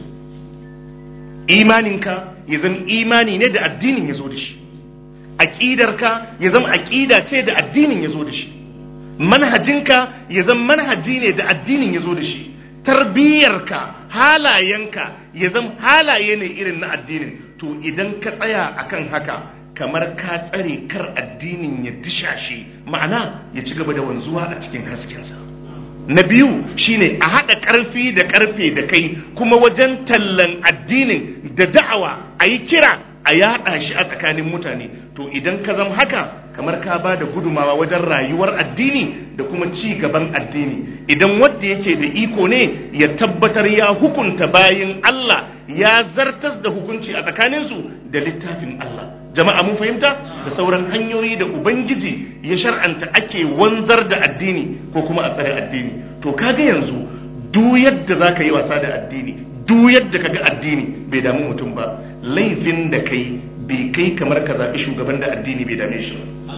imaninka ya zama imani ne da addinin ya zo da shi aƙidarka ya zama aƙida ce da addinin ya zo da shi manhajinka ya zama manhaji ne da addinin ya zo da shi tarbiyyarka halayenka ya zama halaye ne irin na addinin to idan ka tsaya akan haka kamar ka tsare kar addinin ya dishashe ma'ana ya ci gaba da wanzuwa a cikin haskensa na biyu shine a haɗa ƙarfi da ƙarfe da kai kuma wajen tallan addinin da da'awa a yi kira a yaɗa shi a tsakanin mutane to idan ka zama haka kamar ka ba da gudumawa wajen rayuwar addini da kuma ci gaban addini idan wadda yake da iko ne ya tabbatar ya hukunta bayin Allah ya zartas da hukunci a tsakaninsu da littafin Allah jama'a mun fahimta da sauran hanyoyi da ubangiji ya shar'anta ake wanzar da addini ko kuma a tsare addini to kaga yanzu duk yadda zaka yi wasa da addini duk yadda kaga addini bai damu mutum ba laifin da kai bai kai kamar ka zaɓi shugaban da addini bai dame shi ba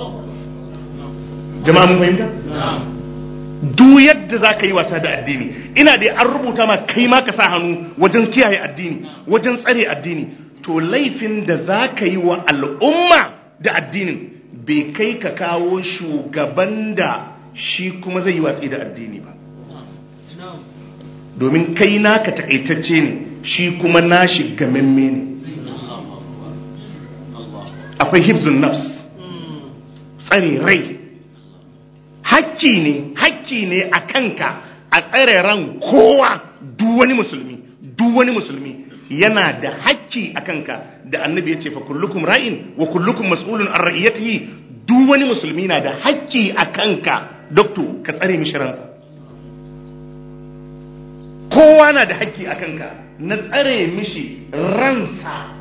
jama'a mun fahimta duk yadda za ka yi wasa da addini ina dai an rubuta ma kai ma ka sa hannu wajen kiyaye addini wajen tsare addini to laifin da za ka yi wa al'umma da addinin bai kai ka kawo shugaban da shi kuma zai yi watsi da addini ba domin kai naka takaitacce ne shi kuma nashi gamamme ne akwai hibzun nafs tsare rai hakki ne hakki ne a kanka a tsare ran kowa duk wani musulmi duk wani musulmi yana da hakki a kanka da annabi ya ce fa kullukum ra'in wa kullukum mas'ulun an ra'iyatihi duk wani musulmi na da hakki a kanka dokto ka tsare mishi ransa kowa na da hakki a kanka na tsare mishi ransa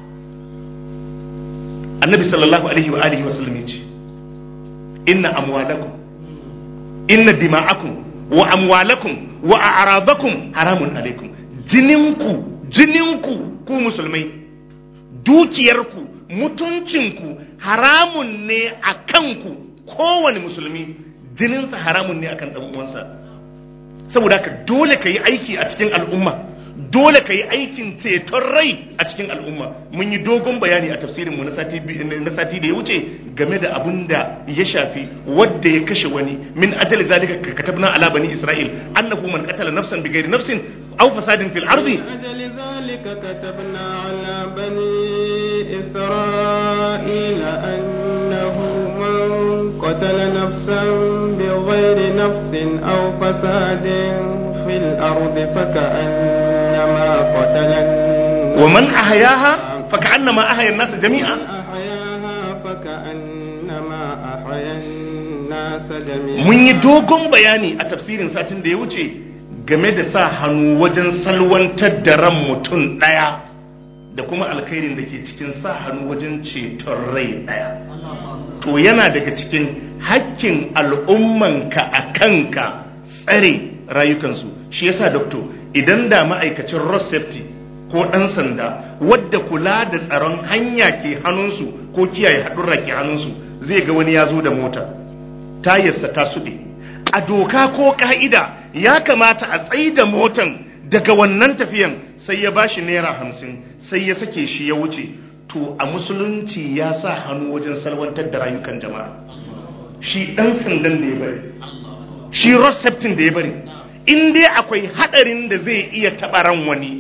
annabi sallallahu alaihi wa alihi wa sallam ya ce inna amwalakum inna dima'akum wa amwalakum wa a'radakum haramun alaikum jininku jininku ku musulmai dukiyarku mutuncinku haramun ne a kanku kowane musulmi jininsa haramun ne akan dan uwansa saboda haka dole ka yi aiki a cikin al'umma dole ka yi aikin ceton rai a cikin al'umma mun yi dogon bayani a tafsirinmu na sati da ya wuce game da abun da ya shafi wadda ya kashe wani min ajali zalika ka katabna ala bani isra'il annahu man qatala nafsan bighairi nafsin aw fasadin fil ardi ajali zalika katabna ala bani isra'il annahu man qatala nafsan bighairi nafsin aw fasadin fil ardi faka'annama qatala ومن أحياها فكأنما أحيا الناس جميعا أحياها فكأنما أحيا الناس جميعا mun yi dogon bayani a tafsirin satin da ya wuce game da sa hannu wajen salwantar da ran mutum ɗaya da kuma alkhairin da ke cikin sa hannu wajen ceton rai ɗaya to yana daga cikin hakkin al'ummanka a kanka tsare rayukansu shi yasa doktor idan da ma'aikacin road safety ko ɗan sanda wadda kula da tsaron hanya ke hannunsu ko kiyaye haɗurra ke hannunsu zai ga wani ya zo da mota tayarsa ta suɗe a doka ko ka'ida ya kamata a tsayi da motan daga wannan tafiyan sai ya bashi naira hamsin sai ya sake shi ya wuce to a musulunci ya sa hannu wajen salwantar da rayukan jama'a shi ɗan sandan da ya bari shi road safety da ya bari in dai akwai haɗarin da zai iya taɓa ran wani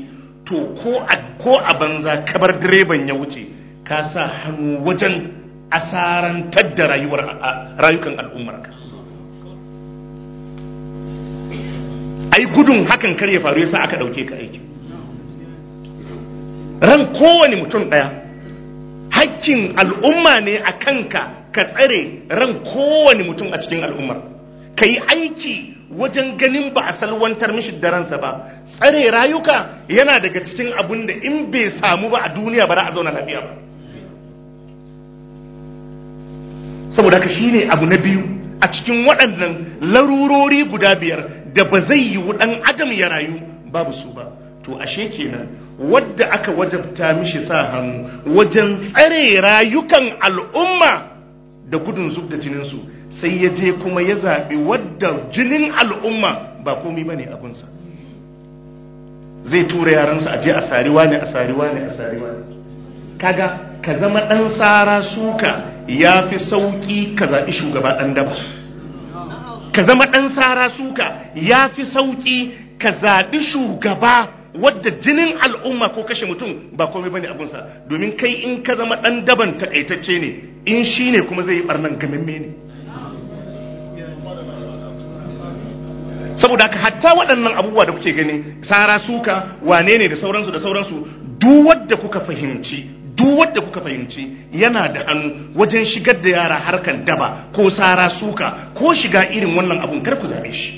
to ko a banza kabar direban ya wuce ka sa hannu wajen asarantar da rayukan al'ummarka ai gudun hakan kar ya faru yasa aka dauke ka aiki ran kowane mutum daya hakkin al'umma ne a kanka ka tsare ran kowane mutum a cikin al'ummar ka yi aiki wajen ganin ba a salwantar mishi da ransa ba tsare rayuka yana daga cikin abun da in bai samu ba a duniya ba za a zauna lafiya ba saboda haka shine abu na biyu a cikin waɗannan larurori guda biyar da ba zai yi ɗan adam ya rayu babu su ba to ashe kenan wadda aka wajabta mishi sa hannu wajen tsare rayukan al'umma da gudun zub da jininsu sai ya je kuma ya zaɓi wadda jinin al'umma ba komi ba ne abinsa zai tura yaransa a je a sariwa ne a sariwa ne a sariwa ne kaga ka zama ɗan tsara suka ya fi sauƙi ka zaɓi shugaba ɗan daba ka zama ɗan tsara suka ya fi sauƙi ka zaɓi shugaba wadda jinin al'umma ko kashe mutum ba komai bane abunsa domin kai in ka zama ɗan daban takaitacce ne in shi ne kuma zai yi ɓarnan gamamme ne saboda haka hatta waɗannan abubuwa da kuke gani tsara suka wane ne da sauransu da sauransu duk wadda kuka fahimci duk wadda kuka fahimci yana da hannu wajen shigar da yara harkan daba ko tsara suka ko shiga irin wannan abun kar ku zabe shi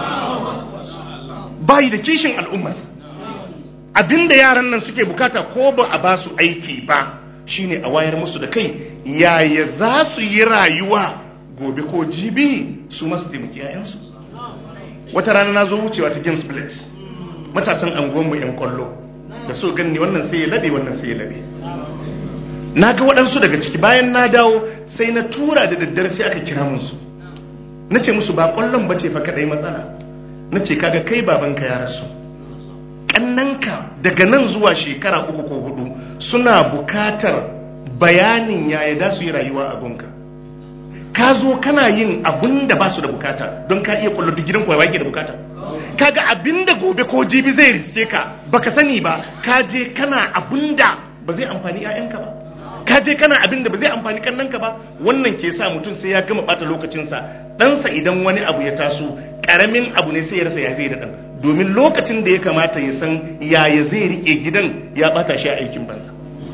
bayi da kishin al'ummarsa abinda yaran nan suke bukata ko ba a ba su aiki ba shine a wayar musu da kai yaya za su yi rayuwa gobe ko jibi su masu taimaki yayansu wata rana na zo wucewa ta games place matasan anguwanmu 'yan kwallo da so ganni wannan sai ya labe wannan sai ya labe na ga waɗansu daga ciki bayan na dawo sai na tura da daddare sai aka kira musu na ce musu ba ƙwallon ba ce fa kaɗai matsala na ce kaga kai babanka ya rasu ƙannanka daga nan zuwa shekara uku ko hudu suna bukatar bayanin yaya da su yi rayuwa a gunka ka zo kana yin abin da ba su da bukata don ka iya kwallo duk gidan kuwa ba da bukata kaga abin da gobe ko jibi zai riske ka baka sani ba ka je kana abin da ba zai amfani 'ya'yanka ba ka je kana abin da ba zai amfani kannanka ba wannan ke sa mutum sai ya gama bata lokacinsa ɗansa idan wani abu ya taso ƙaramin abu ne sai ya rasa ya zai da ɗan domin lokacin da ya kamata ya san yaya zai riƙe gidan ya bata shi a aikin banza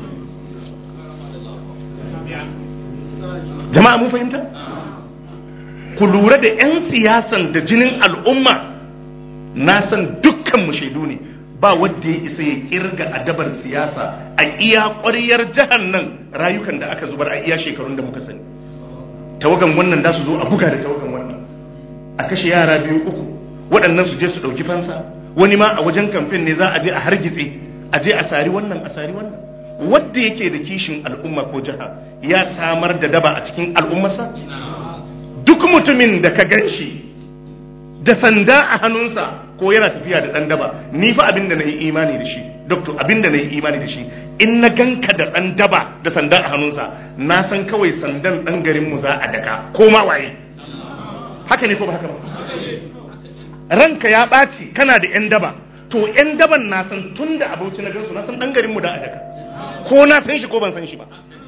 jama'a mun fahimta ku lura da 'yan siyasan da jinin al'umma na san dukkan mu shaidu ne ba wadda ya isa ya kirga adabar siyasa a iya ƙwariyar jihar nan rayukan da aka zubar a iya shekarun da muka sani tawagan wannan da su zo a buga da tawagan wannan a kashe yara biyu uku waɗannan su je su ɗauki fansa wani ma a wajen kamfen ne za a je a hargitse a je a sari wannan a sari wannan wadda yake da kishin al'umma ko jiha ya samar da daba a cikin al'ummarsa duk mutumin da ka gan shi da sanda a hannunsa ko yana tafiya da ɗan daba ni fa abin da na yi imani da shi doctor abin da na yi imani da shi in na ganka da ɗan daba da sanda a hannunsa na san kawai sandan ɗan garinmu za a daka ko ma waye haka ne ko ba haka ba ranka ya ɓaci kana da 'yan daba to 'yan daban na san tun da abauci na gansu na san ɗan garinmu da a daka ko na san shi ko ban san shi ba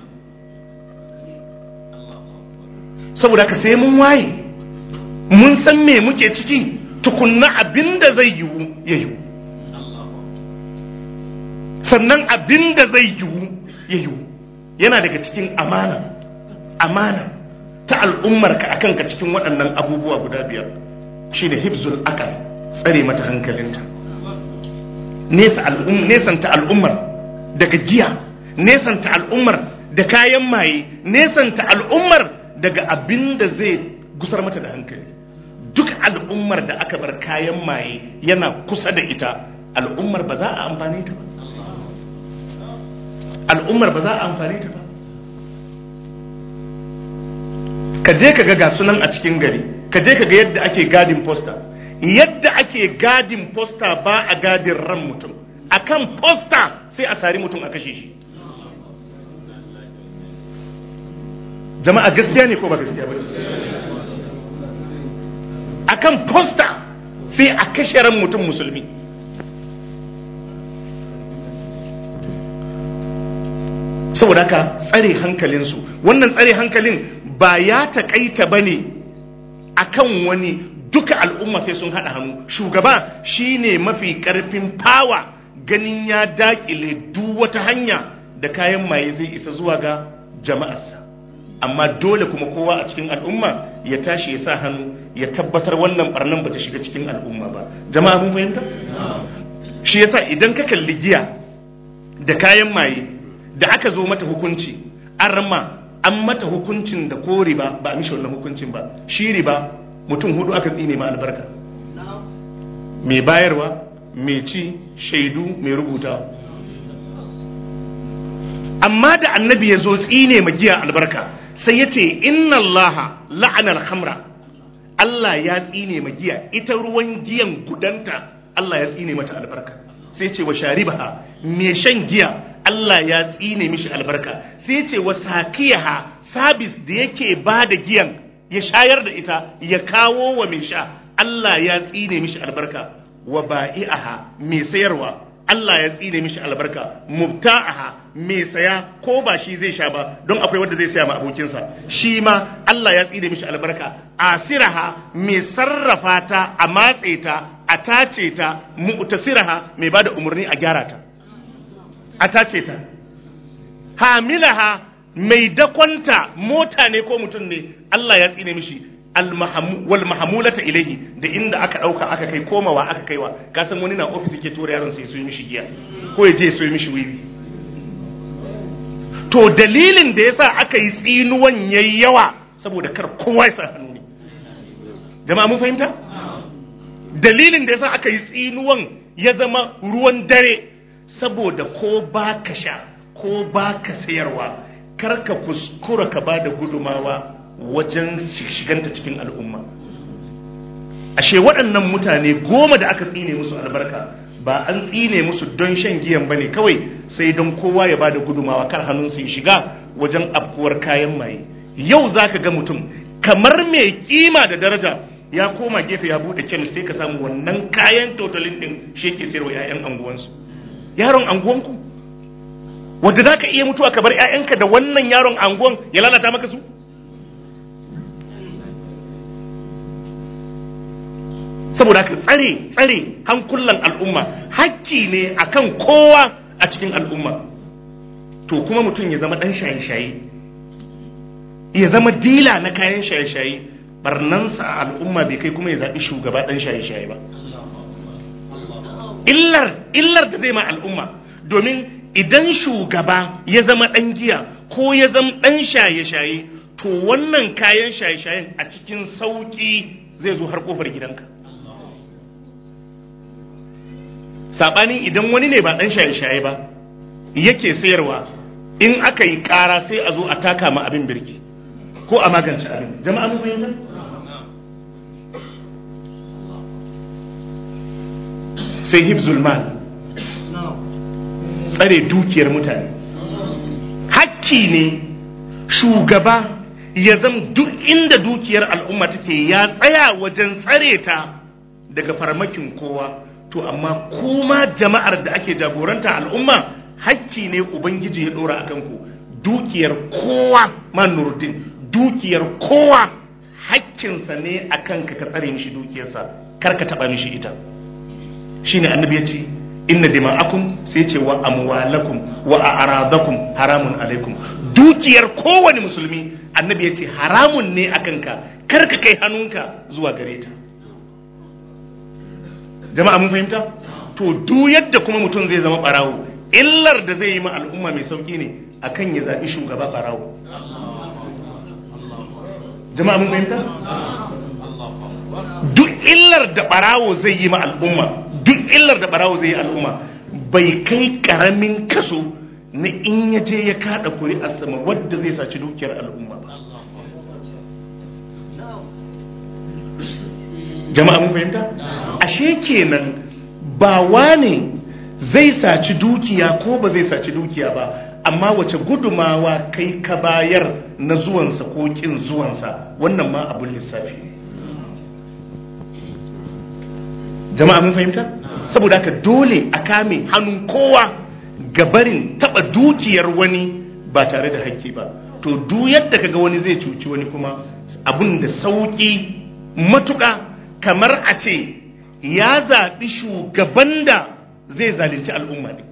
saboda ka sai mun waye mun san me muke ciki tukunna abinda zai yiwu ya yiwu sannan abinda zai yiwu ya yiwu yana daga cikin amana amana ta al'ummarka a kanka cikin waɗannan abubuwa guda biyar shi ne hibzul akal tsare mata hankalinta nesanta al'ummar daga giya nesanta al'ummar da kayan maye nesanta al'ummar daga abin da zai gusar mata da hankali duk al'ummar da aka bar kayan maye yana kusa da ita al'ummar ba za a amfane ta ba al'ummar ba za a amfane ta ba ka je ka ga sunan a cikin gari ka je ka ga yadda ake gadin posta yadda ake gadin posta ba a gadin ran mutum akan posta sai a sari mutum a kashe shi jama'a gaskiya ne ko ba gaskiya ba akan posta sai a kashe ran mutum musulmi saboda haka tsare hankalinsu wannan tsare hankalin ba ya taƙaita ba ne a kan wani duka al'umma sai sun haɗa hannu shugaba shine mafi ƙarfin fawa ganin ya daƙile duk wata hanya da kayan maye zai isa zuwa ga jama'arsa amma dole kuma kowa a cikin al'umma ya tashi ya sa hannu ya tabbatar wannan barnan ba ta shiga cikin al'umma ba jama'a mun fahimta shi yasa idan ka kalli giya da kayan maye da aka zo mata hukunci an rama an mata hukuncin da ko riba ba a mishi wannan hukuncin ba shi riba mutum hudu aka tsine ma albarka mai bayarwa mai ci shaidu mai rubuta amma da annabi ya zo tsine ma giya albarka sai ya ce inna allaha la'anar hamra Allah ya tsine ma giya ita ruwan giyan gudanta Allah ya tsine mata albarka sai ce wa sharibaha mai shan giya Allah ya tsine mishi albarka sai ce wa sakiyaha sabis da yake ba da giyan ya shayar da ita ya kawo wa mai sha Allah ya tsine mishi albarka wa ba'i'aha mai sayarwa Allah ya tsine mishi albarka mubta'aha mai saya ko ba shi zai sha ba don akwai wanda zai saya ma abokinsa shi ma Allah ya tsine mishi albarka asiraha mai sarrafa ta a matse ta a tace ta mu'tasiraha mai bada umarni a gyara ta a tace ta hamilaha mai dakonta mota ne ko mutum ne Allah ya tsine mishi wal mahamulata ilaihi da inda aka dauka aka kai komawa aka kaiwa ka san wani na ofis yake tura yaron sai so yi mishi giya ko ya je so yi mishi wiwi to dalilin da yasa aka yi tsinuwan yayi yawa saboda kar kowa ya sa hannu ne jama'a mun fahimta dalilin da yasa aka yi tsinuwan ya zama ruwan dare saboda ko ba ka sha ko ba ka sayarwa kar ka kuskura ka ba da gudumawa wajen shiganta cikin al'umma ashe waɗannan mutane goma da aka tsine musu albarka ba an tsine musu don shan giyan bane kawai sai don kowa ya ba da gudumawa kar hannunsu ya shiga wajen afkuwar kayan maye yau za ka ga mutum kamar mai kima da daraja ya koma gefe ya buɗe kemis sai ka samu wannan kayan totalin ɗin shi yake sayarwa 'ya'yan anguwansu yaron anguwanku wadda za ka iya mutuwa ka bar 'ya'yanka da wannan yaron anguwan ya lalata maka su saboda haka tsare tsare hankulan al'umma hakki ne akan kowa a cikin al'umma to kuma mutum ya zama dan shaye-shaye ya zama dila na kayan shaye-shaye barnansa a al'umma bai kai kuma ya zaɓi shugaba dan shaye-shaye ba illar illar da zai ma al'umma domin idan shugaba ya zama dan giya ko ya zama dan shaye-shaye to wannan kayan shaye-shayen a cikin sauki zai zo har kofar gidanka saɓanin idan wani ne ba ɗan shaye-shaye ba yake sayarwa in aka yi ƙara sai a zo a taka ma abin birki ko a magance abin jama'a mun fahimta sai hibzul mal tsare dukiyar mutane hakki ne shugaba ya zam duk inda dukiyar al'umma take ya tsaya wajen tsare ta daga farmakin kowa to amma kuma jama'ar da ake jagoranta al'umma hakki ne ubangiji ya dora akan ku dukiyar kowa manurdin dukiyar kowa hakkinsa ne akan ka ka tsare mishi dukiyarsa kar ka taba mishi ita shine annabi ya ce inna dima'akum sai ce wa amwalakum wa a'radakum haramun alaikum dukiyar kowane musulmi annabi ya ce haramun ne akan ka kar ka kai hannunka zuwa gare ta jama'a mun fahimta to duk yadda kuma mutum zai zama barawo illar da zai yi ma al'umma mai sauki ne akan ya zaɓi shugaba barawo jama'a mun fahimta duk illar da barawo zai yi ma al'umma duk illar da barawo zai yi al'umma bai kai karamin kaso na in ya je ya kada kuri a sama wadda zai saci dukiyar al'umma ba jama'a mun fahimta ashe kenan ba wane zai saci dukiya ko ba zai saci dukiya ba amma wace gudumawa kai ka bayar na zuwansa ko kin zuwansa wannan ma abun lissafi ne jama'a mun fahimta saboda haka dole a kame hannun kowa ga barin taba dukiyar wani ba tare da hakki ba to duk yadda kaga wani zai cuci wani kuma abun da sauki matuƙa kamar a ce ya zaɓi shugaban da zai zalunci al'umma ne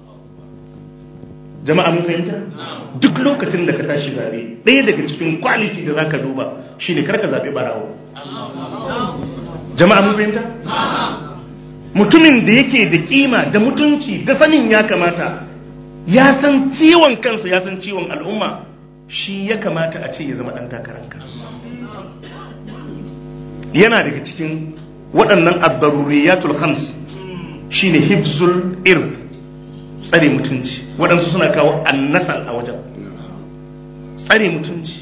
jama'a mun fahimta duk lokacin da ka tashi zaɓe ɗaya daga cikin kwaliti da za ka duba shine karka zaɓe ɓarawo jama'a mun fahimta mutumin da yake da kima da mutunci da sanin ya kamata ya san ciwon kansa ya san ciwon al'umma shi ya kamata a ce ya zama ɗan takaranka yana daga cikin waɗannan abdaruriyatul khams shine hifzul ird tsare mutunci waɗansu suna kawo annasal a wajen tsare mutunci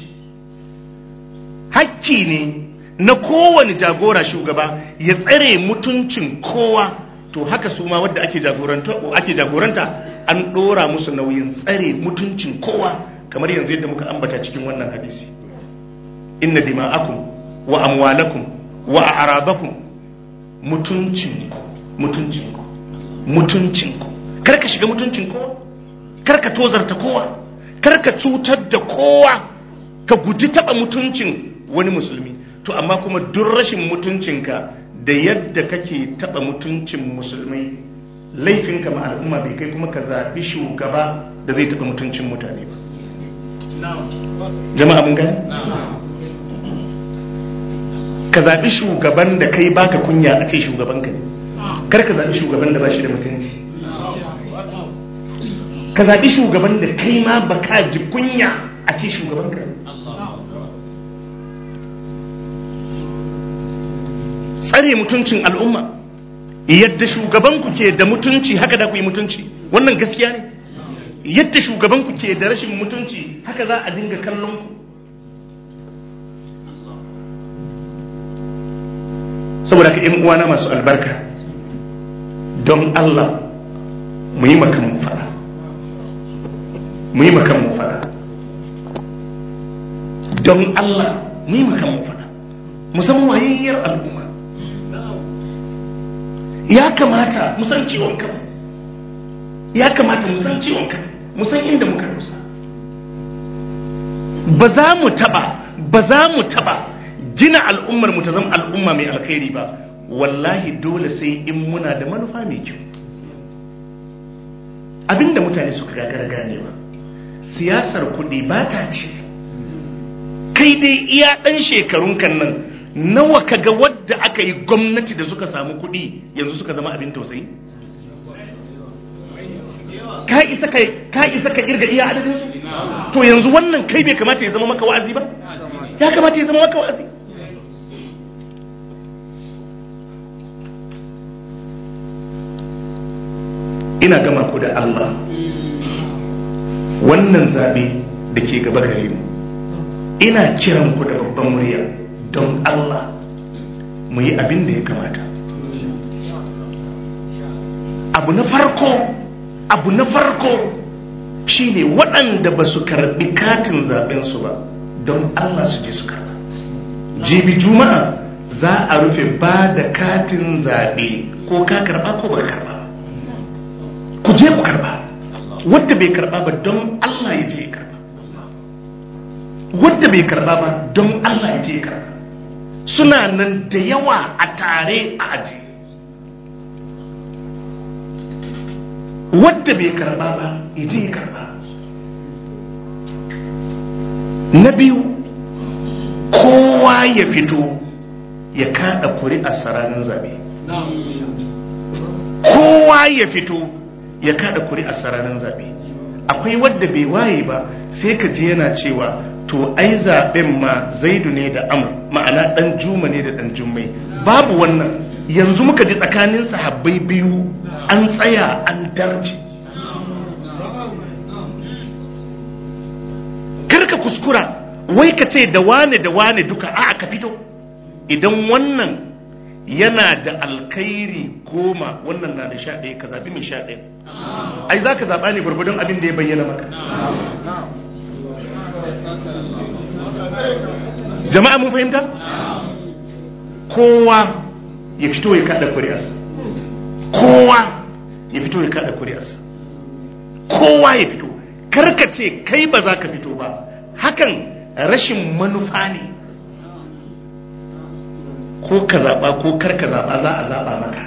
hakki ne na kowane jagora shugaba ya tsare mutuncin kowa to haka su ma wadda ake jagoranta ake jagoranta an ɗora musu nauyin tsare mutuncin kowa kamar yanzu yadda muka ambata cikin wannan hadisi inna dima'akum wa amwalakum wa a'radakum mutuncinku mutuncinku mutuncinku kar ka shiga mutuncin kowa kar ka tozarta kowa kar ka cutar da kowa ka guji taba mutuncin wani musulmi to amma kuma duk rashin mutuncinka da yadda kake taba mutuncin musulmai laifinka ma al'umma bai kai kuma ka zaɓi shugaba da zai taba mutuncin mutane ba jama'a mun gani ka zaɓi shugaban da kai baka kunya a ce shugaban ka ne kar ka zaɓi shugaban da ba shi da mutunci ka zaɓi shugaban da kai ma ba ka ji kunya a ce shugaban ka tsare mutuncin al'umma yadda shugabanku ke da mutunci haka da ku yi mutunci wannan gaskiya ne yadda shugabanku ke da rashin mutunci haka za a dinga kallon ku saboda ka uwana masu albarka don Allah mu yi makan mu fada mu yi makan mu fada don Allah mu yi makan mu fada musamman wayayyar al'umma ya kamata mu san ciwon kan ya kamata mu san ciwon kan mu san inda muka rusa ba za mu taba ba za mu taba gina al'ummar mu ta zama al'umma mai alkhairi ba wallahi dole sai in muna da manufa mai kyau abinda mutane suka gagara ganewa siyasar kuɗi ba ta ce kai dai iya ɗan shekarun kan nan nawa kaga wadda aka yi gwamnati da suka samu kuɗi yanzu suka zama abin tausayi ka isa ka isa ka kirga iya adadin su to yanzu wannan kai bai kamata ya zama maka wa'azi ba ya kamata ya zama maka wa'azi ina gama ku da Allah wannan zabe da ke gaba gare mu ina kiran ku da babban murya don Allah mu yi abin da ya kamata abu na farko abu na farko shine waɗanda ba su karɓi katin zaɓensu ba don Allah su je su karɓa jibi juma'a za a rufe ba da katin zaɓe ko ka karɓa ko ba karɓa ku je ku karɓa wadda bai karɓa ba don Allah ya je ya karɓa wadda bai karɓa ba don Allah ya je ya karɓa suna nan da yawa a tare a aji wadda bai karba ba ije ya karba na biyu kowa ya fito ya kada kuri'ar sararin zabe kowa ya fito ya kada kuri'ar sararin zabe akwai wadda bai waye ba sai ka ji yana cewa to ai zaben ma zaidu ne da amur ma'ana dan juma ne da dan jummai babu wannan yanzu muka ji tsakanin sahabbai biyu an tsaya an darje karka kuskura wai ka ce da wane da wane duka a ka fito idan wannan yana da alkairi goma wannan na da sha ɗaya ka zaɓi mai sha ɗaya ai za ka zaɓa ne gwargwadon abin da ya bayyana maka jama'a mun fahimta kowa ya fito ya kada kuriyarsa kowa ya fito ya kada kuriyarsa kowa ya fito karka ce kai ba za ka fito ba hakan rashin manufa ne ko ka zaɓa ko kar ka zaɓa za a zaɓa maka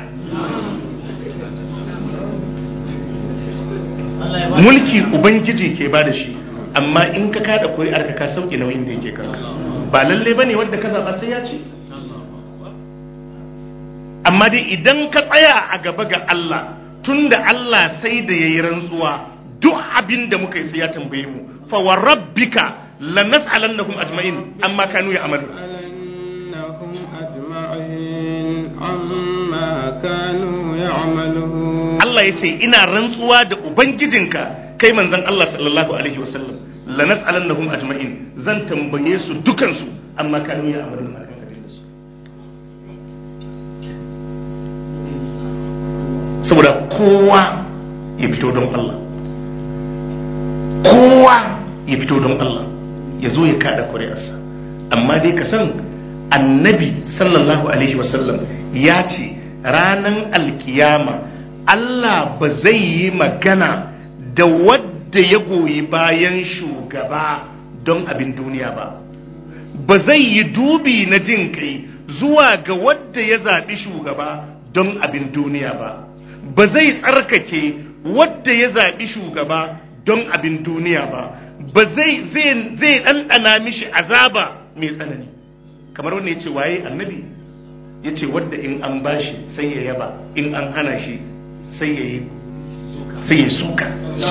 mulki ubangiji ke ba da shi amma in ka kada kuri'ar ka ka sauke nauyin da yake kanka ba lalle ba ne wadda ka zaɓa sai ya ce amma dai idan ka tsaya a gaba ga Allah tunda Allah sai da ya yi rantsuwa duk abin da muka yi sai ya tambaye mu fa wa rabbika lanas'alannahum ajma'in amma kanu ya amalu لنسألنهم أجمعين عما كانوا يعملون Allah ya ce ina rantsuwa da ubangijinka kai manzon Allah sallallahu alaihi wasallam lanas'alannahum ajma'in zan tambaye su dukansu amma kanu ya amalu akan abin da su saboda kowa ya fito don Allah kowa ya fito don Allah ya zo ya kada kuri'arsa amma dai ka san annabi sallallahu alaihi wasallam ya ce ranan alkiyama Allah ba zai yi magana da wadda ya goyi bayan shugaba don abin duniya ba ba zai yi dubi na jin kai zuwa ga wadda ya zaɓi shugaba don abin duniya ba ba zai tsarkake wadda ya zaɓi shugaba don abin duniya ba ba zai zai ɗanɗana mishi azaba mai tsanani kamar wanda ya ce waye annabi ya ce wadda in an bashi sai ya yaba in an hana shi sai ya yi sai ya suka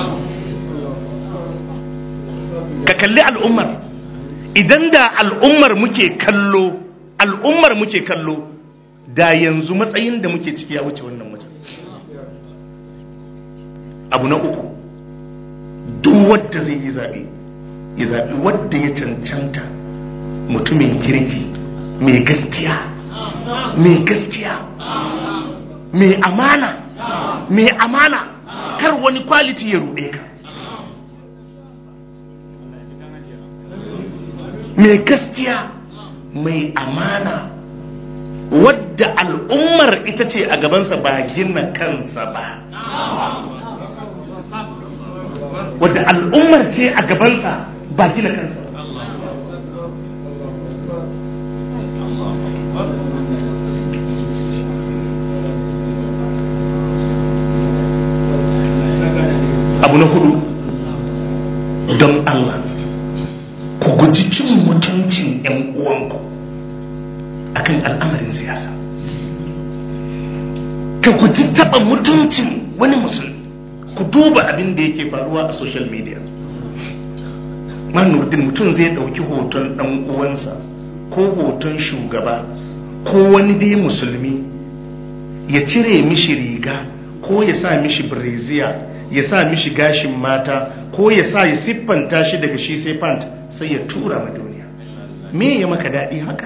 ka kalli al'ummar idan da al'ummar muke kallo al'ummar muke kallo da yanzu matsayin da muke ciki ya wuce wannan wajen abu na uku duk wadda zai yi zaɓe ya zaɓi wadda ya cancanta mutumin kirki mai gaskiya mai gaskiya mai amana mai amana kar wani kwaliti ya ruɗe ka mai gaskiya mai amana wadda al'ummar ita ce a gabansa ba gina kansa ba wadda al'ummar ce a gabansa ba gina kansa ba abu na hudu don Allah ku guji cin mutuncin 'yan uwanku akan al'amarin siyasa ka guji taba mutuncin wani musulmi ku duba abin da yake faruwa a social media manurdin mutum zai dauki hoton dan uwansa ko hoton shugaba ko wani dai musulmi ya cire mishi riga ko ya sa mishi breziya ya sa mishi gashin mata ko ya sa ya siffanta shi daga shi sai pant sai ya tura ma duniya me ya maka daɗi haka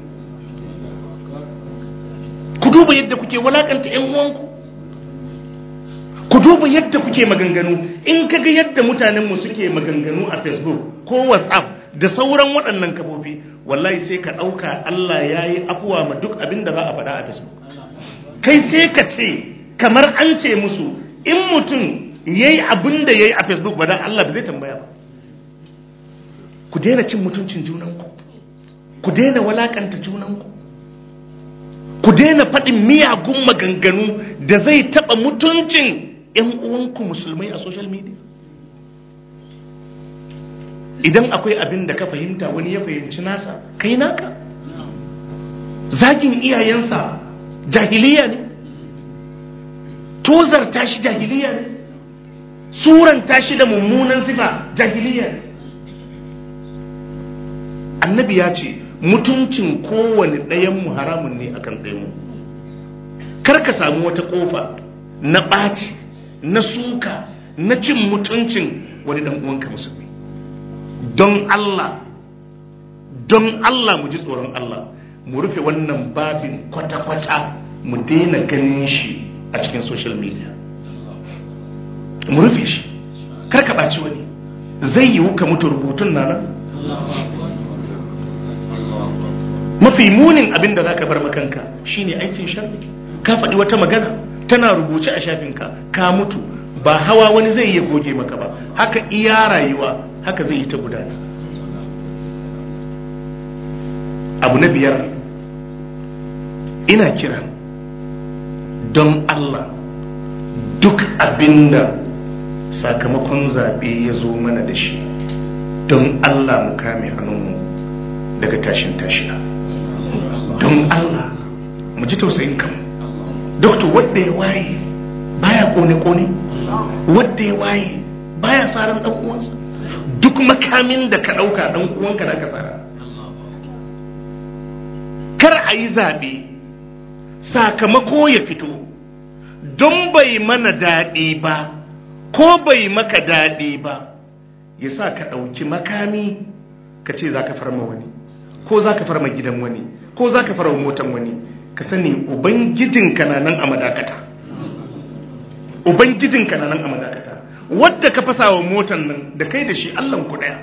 ku duba yadda kuke walakanta 'yan uwanku ku duba yadda kuke maganganu in kaga yadda mutanenmu suke maganganu a facebook ko whatsapp da sauran waɗannan kafofi wallahi sai ka ɗauka allah ya yi afuwa ma duk abin da za a faɗa a facebook kai sai ka ce kamar an ce musu in mutum ya yi abin da ya yi a facebook ba dan allah ba zai tambaya ba ku daina cin mutuncin junanku ku daina walakanta junanku ku daina faɗin miyagun maganganu da zai taɓa mutuncin 'yan uwanku musulmai a social media idan akwai abin da ka fahimta wani ya fahimci nasa kai naka zagin iyayensa jahiliya ne tozar tashi jahiliya ne suran tashi da mummunan sifa jahiliya ne annabi ya ce mutuncin kowane ɗayanmu haramun ne akan ɗayanmu kar ka samu wata ƙofa na ɓaci na suka na cin mutuncin wani ɗan uwanka musulmi don Allah don Allah mu ji tsoron Allah mu rufe wannan babin kwata-kwata mu daina ganin shi a cikin social media mu rufe shi kar ka ɓaci wani zai yiwu ka mutu rubutun na nan mafi munin abin da za ka bar makanka shine aikin sharri ka faɗi wata magana tana rubuce a shafinka ka mutu ba hawa wani zai iya goge maka ba haka iya rayuwa haka zai yi ta gudana abu na biyar ina kira don Allah duk abinda sakamakon zaɓe ya zo mana da shi don Allah mu kame hannunmu daga tashin tashina don Allah mu ji tausayin kan doktor wadda ya waye baya kone-kone wadda ya waye baya tsarin ɗan uwansa duk makamin da ka ɗauka ɗan uwanka da ka tsara kar a yi zaɓe sakamako ya fito don bai mana daɗi ba ko bai maka daɗi ba ya sa ka ɗauki makami ka ce za ka farma wani ko za ka farma gidan wani ko za ka farma motan wani ka sani ubangijinka na nan a madakata ubangijinka na nan a madakata wadda ka fasa wa motan nan da kai da shi allan ku ɗaya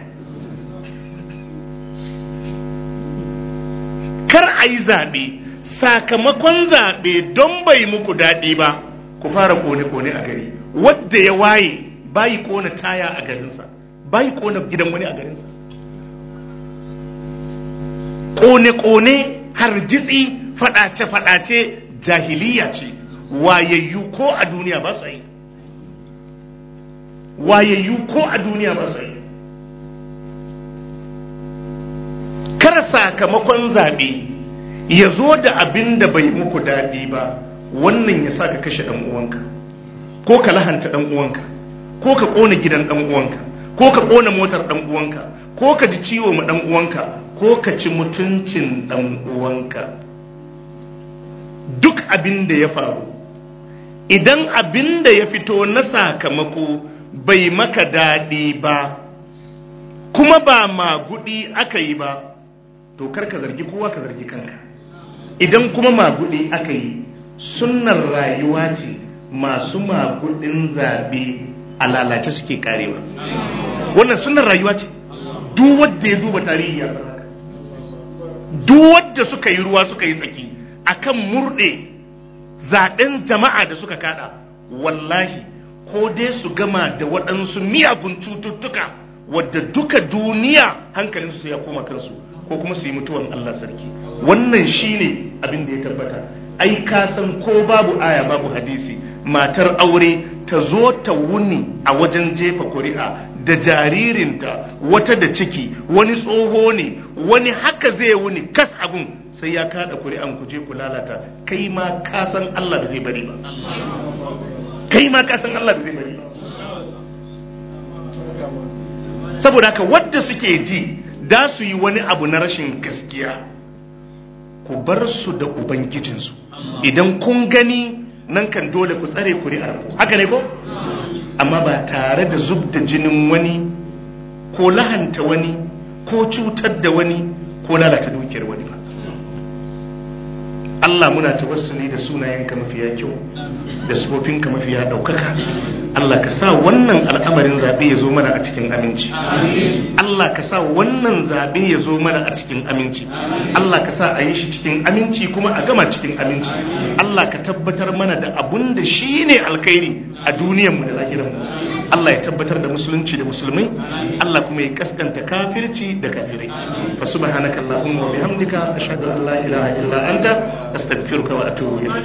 kar a yi zaɓe sakamakon zaɓe don bai muku daɗi ba ku fara kone-kone a gari wadda ya waye bayi kona taya a garinsa bayi kona gidan wani a garinsa kone-kone hargitsi fadace-fadace jahiliya ce wayayyu ko a duniya ba su yi wayayyu ko a duniya ba su yi kar sakamakon zaɓe ya zo da abin da bai muku daɗi ba wannan ya sa ka kashe ɗan uwanka ko ka lahanta ɗan uwanka ko ka ƙona gidan ɗan uwanka ko ka ƙona motar ɗan uwanka ko ka ji ciwo ma ɗan uwanka ko ka ci mutuncin ɗan uwanka duk abin da ya faru idan abin da ya fito na sakamako bai maka daɗi ba kuma ba magudi aka yi ba to kar ka zargi kowa ka zargi kanka idan kuma magudi aka yi sunnar rayuwa ce masu magudin zabe a lalace suke karewa wannan sunnar rayuwa ce duk wanda ya duba tarihi ya san duk wanda suka yi ruwa suka yi tsaki akan murde zaben jama'a da suka kada wallahi ko dai su gama da waɗansu miyagun cututtuka wadda duka duniya hankalinsu ya koma kansu ko kuma su yi mutuwan Allah sarki wannan shine abin da ya tabbata ai ka san ko babu aya babu hadisi matar aure ta zo ta wuni a wajen jefa kuri'a da jaririnta wata da ciki wani tsoho ne wani haka zai wuni kas abun sai ya kada kuri'an ku je ku lalata kai ma ka san Allah ba zai bari ba kai ma ka san Allah ba zai bari ba saboda haka wadda suke ji da su yi wani abu na rashin gaskiya ku bar su da ubangijinsu idan kun gani nan kan dole ku tsare kuri'ar ku haka ne ko amma ba tare da zub da jinin wani ko lahanta wani ko cutar da wani ko lalata dukiyar wani ba Allah muna tawassuli da sunayenka mafiya kyau da sifofinka mafiya ɗaukaka Allah ka sa wannan al'amarin zaɓe ya zo mana a cikin aminci Allah ka sa wannan zaɓe ya zo mana a cikin aminci Allah ka sa a yi shi cikin aminci kuma a gama cikin aminci Allah ka tabbatar mana da abun da shi ne alkhairi a duniyarmu da lahiranmu Allah ya tabbatar da musulunci da musulmai Allah kuma ya kaskanta kafirci da kafirai fa subhanaka allahumma wa bihamdika ashhadu an la ilaha illa anta astaghfiruka wa atubu ilayk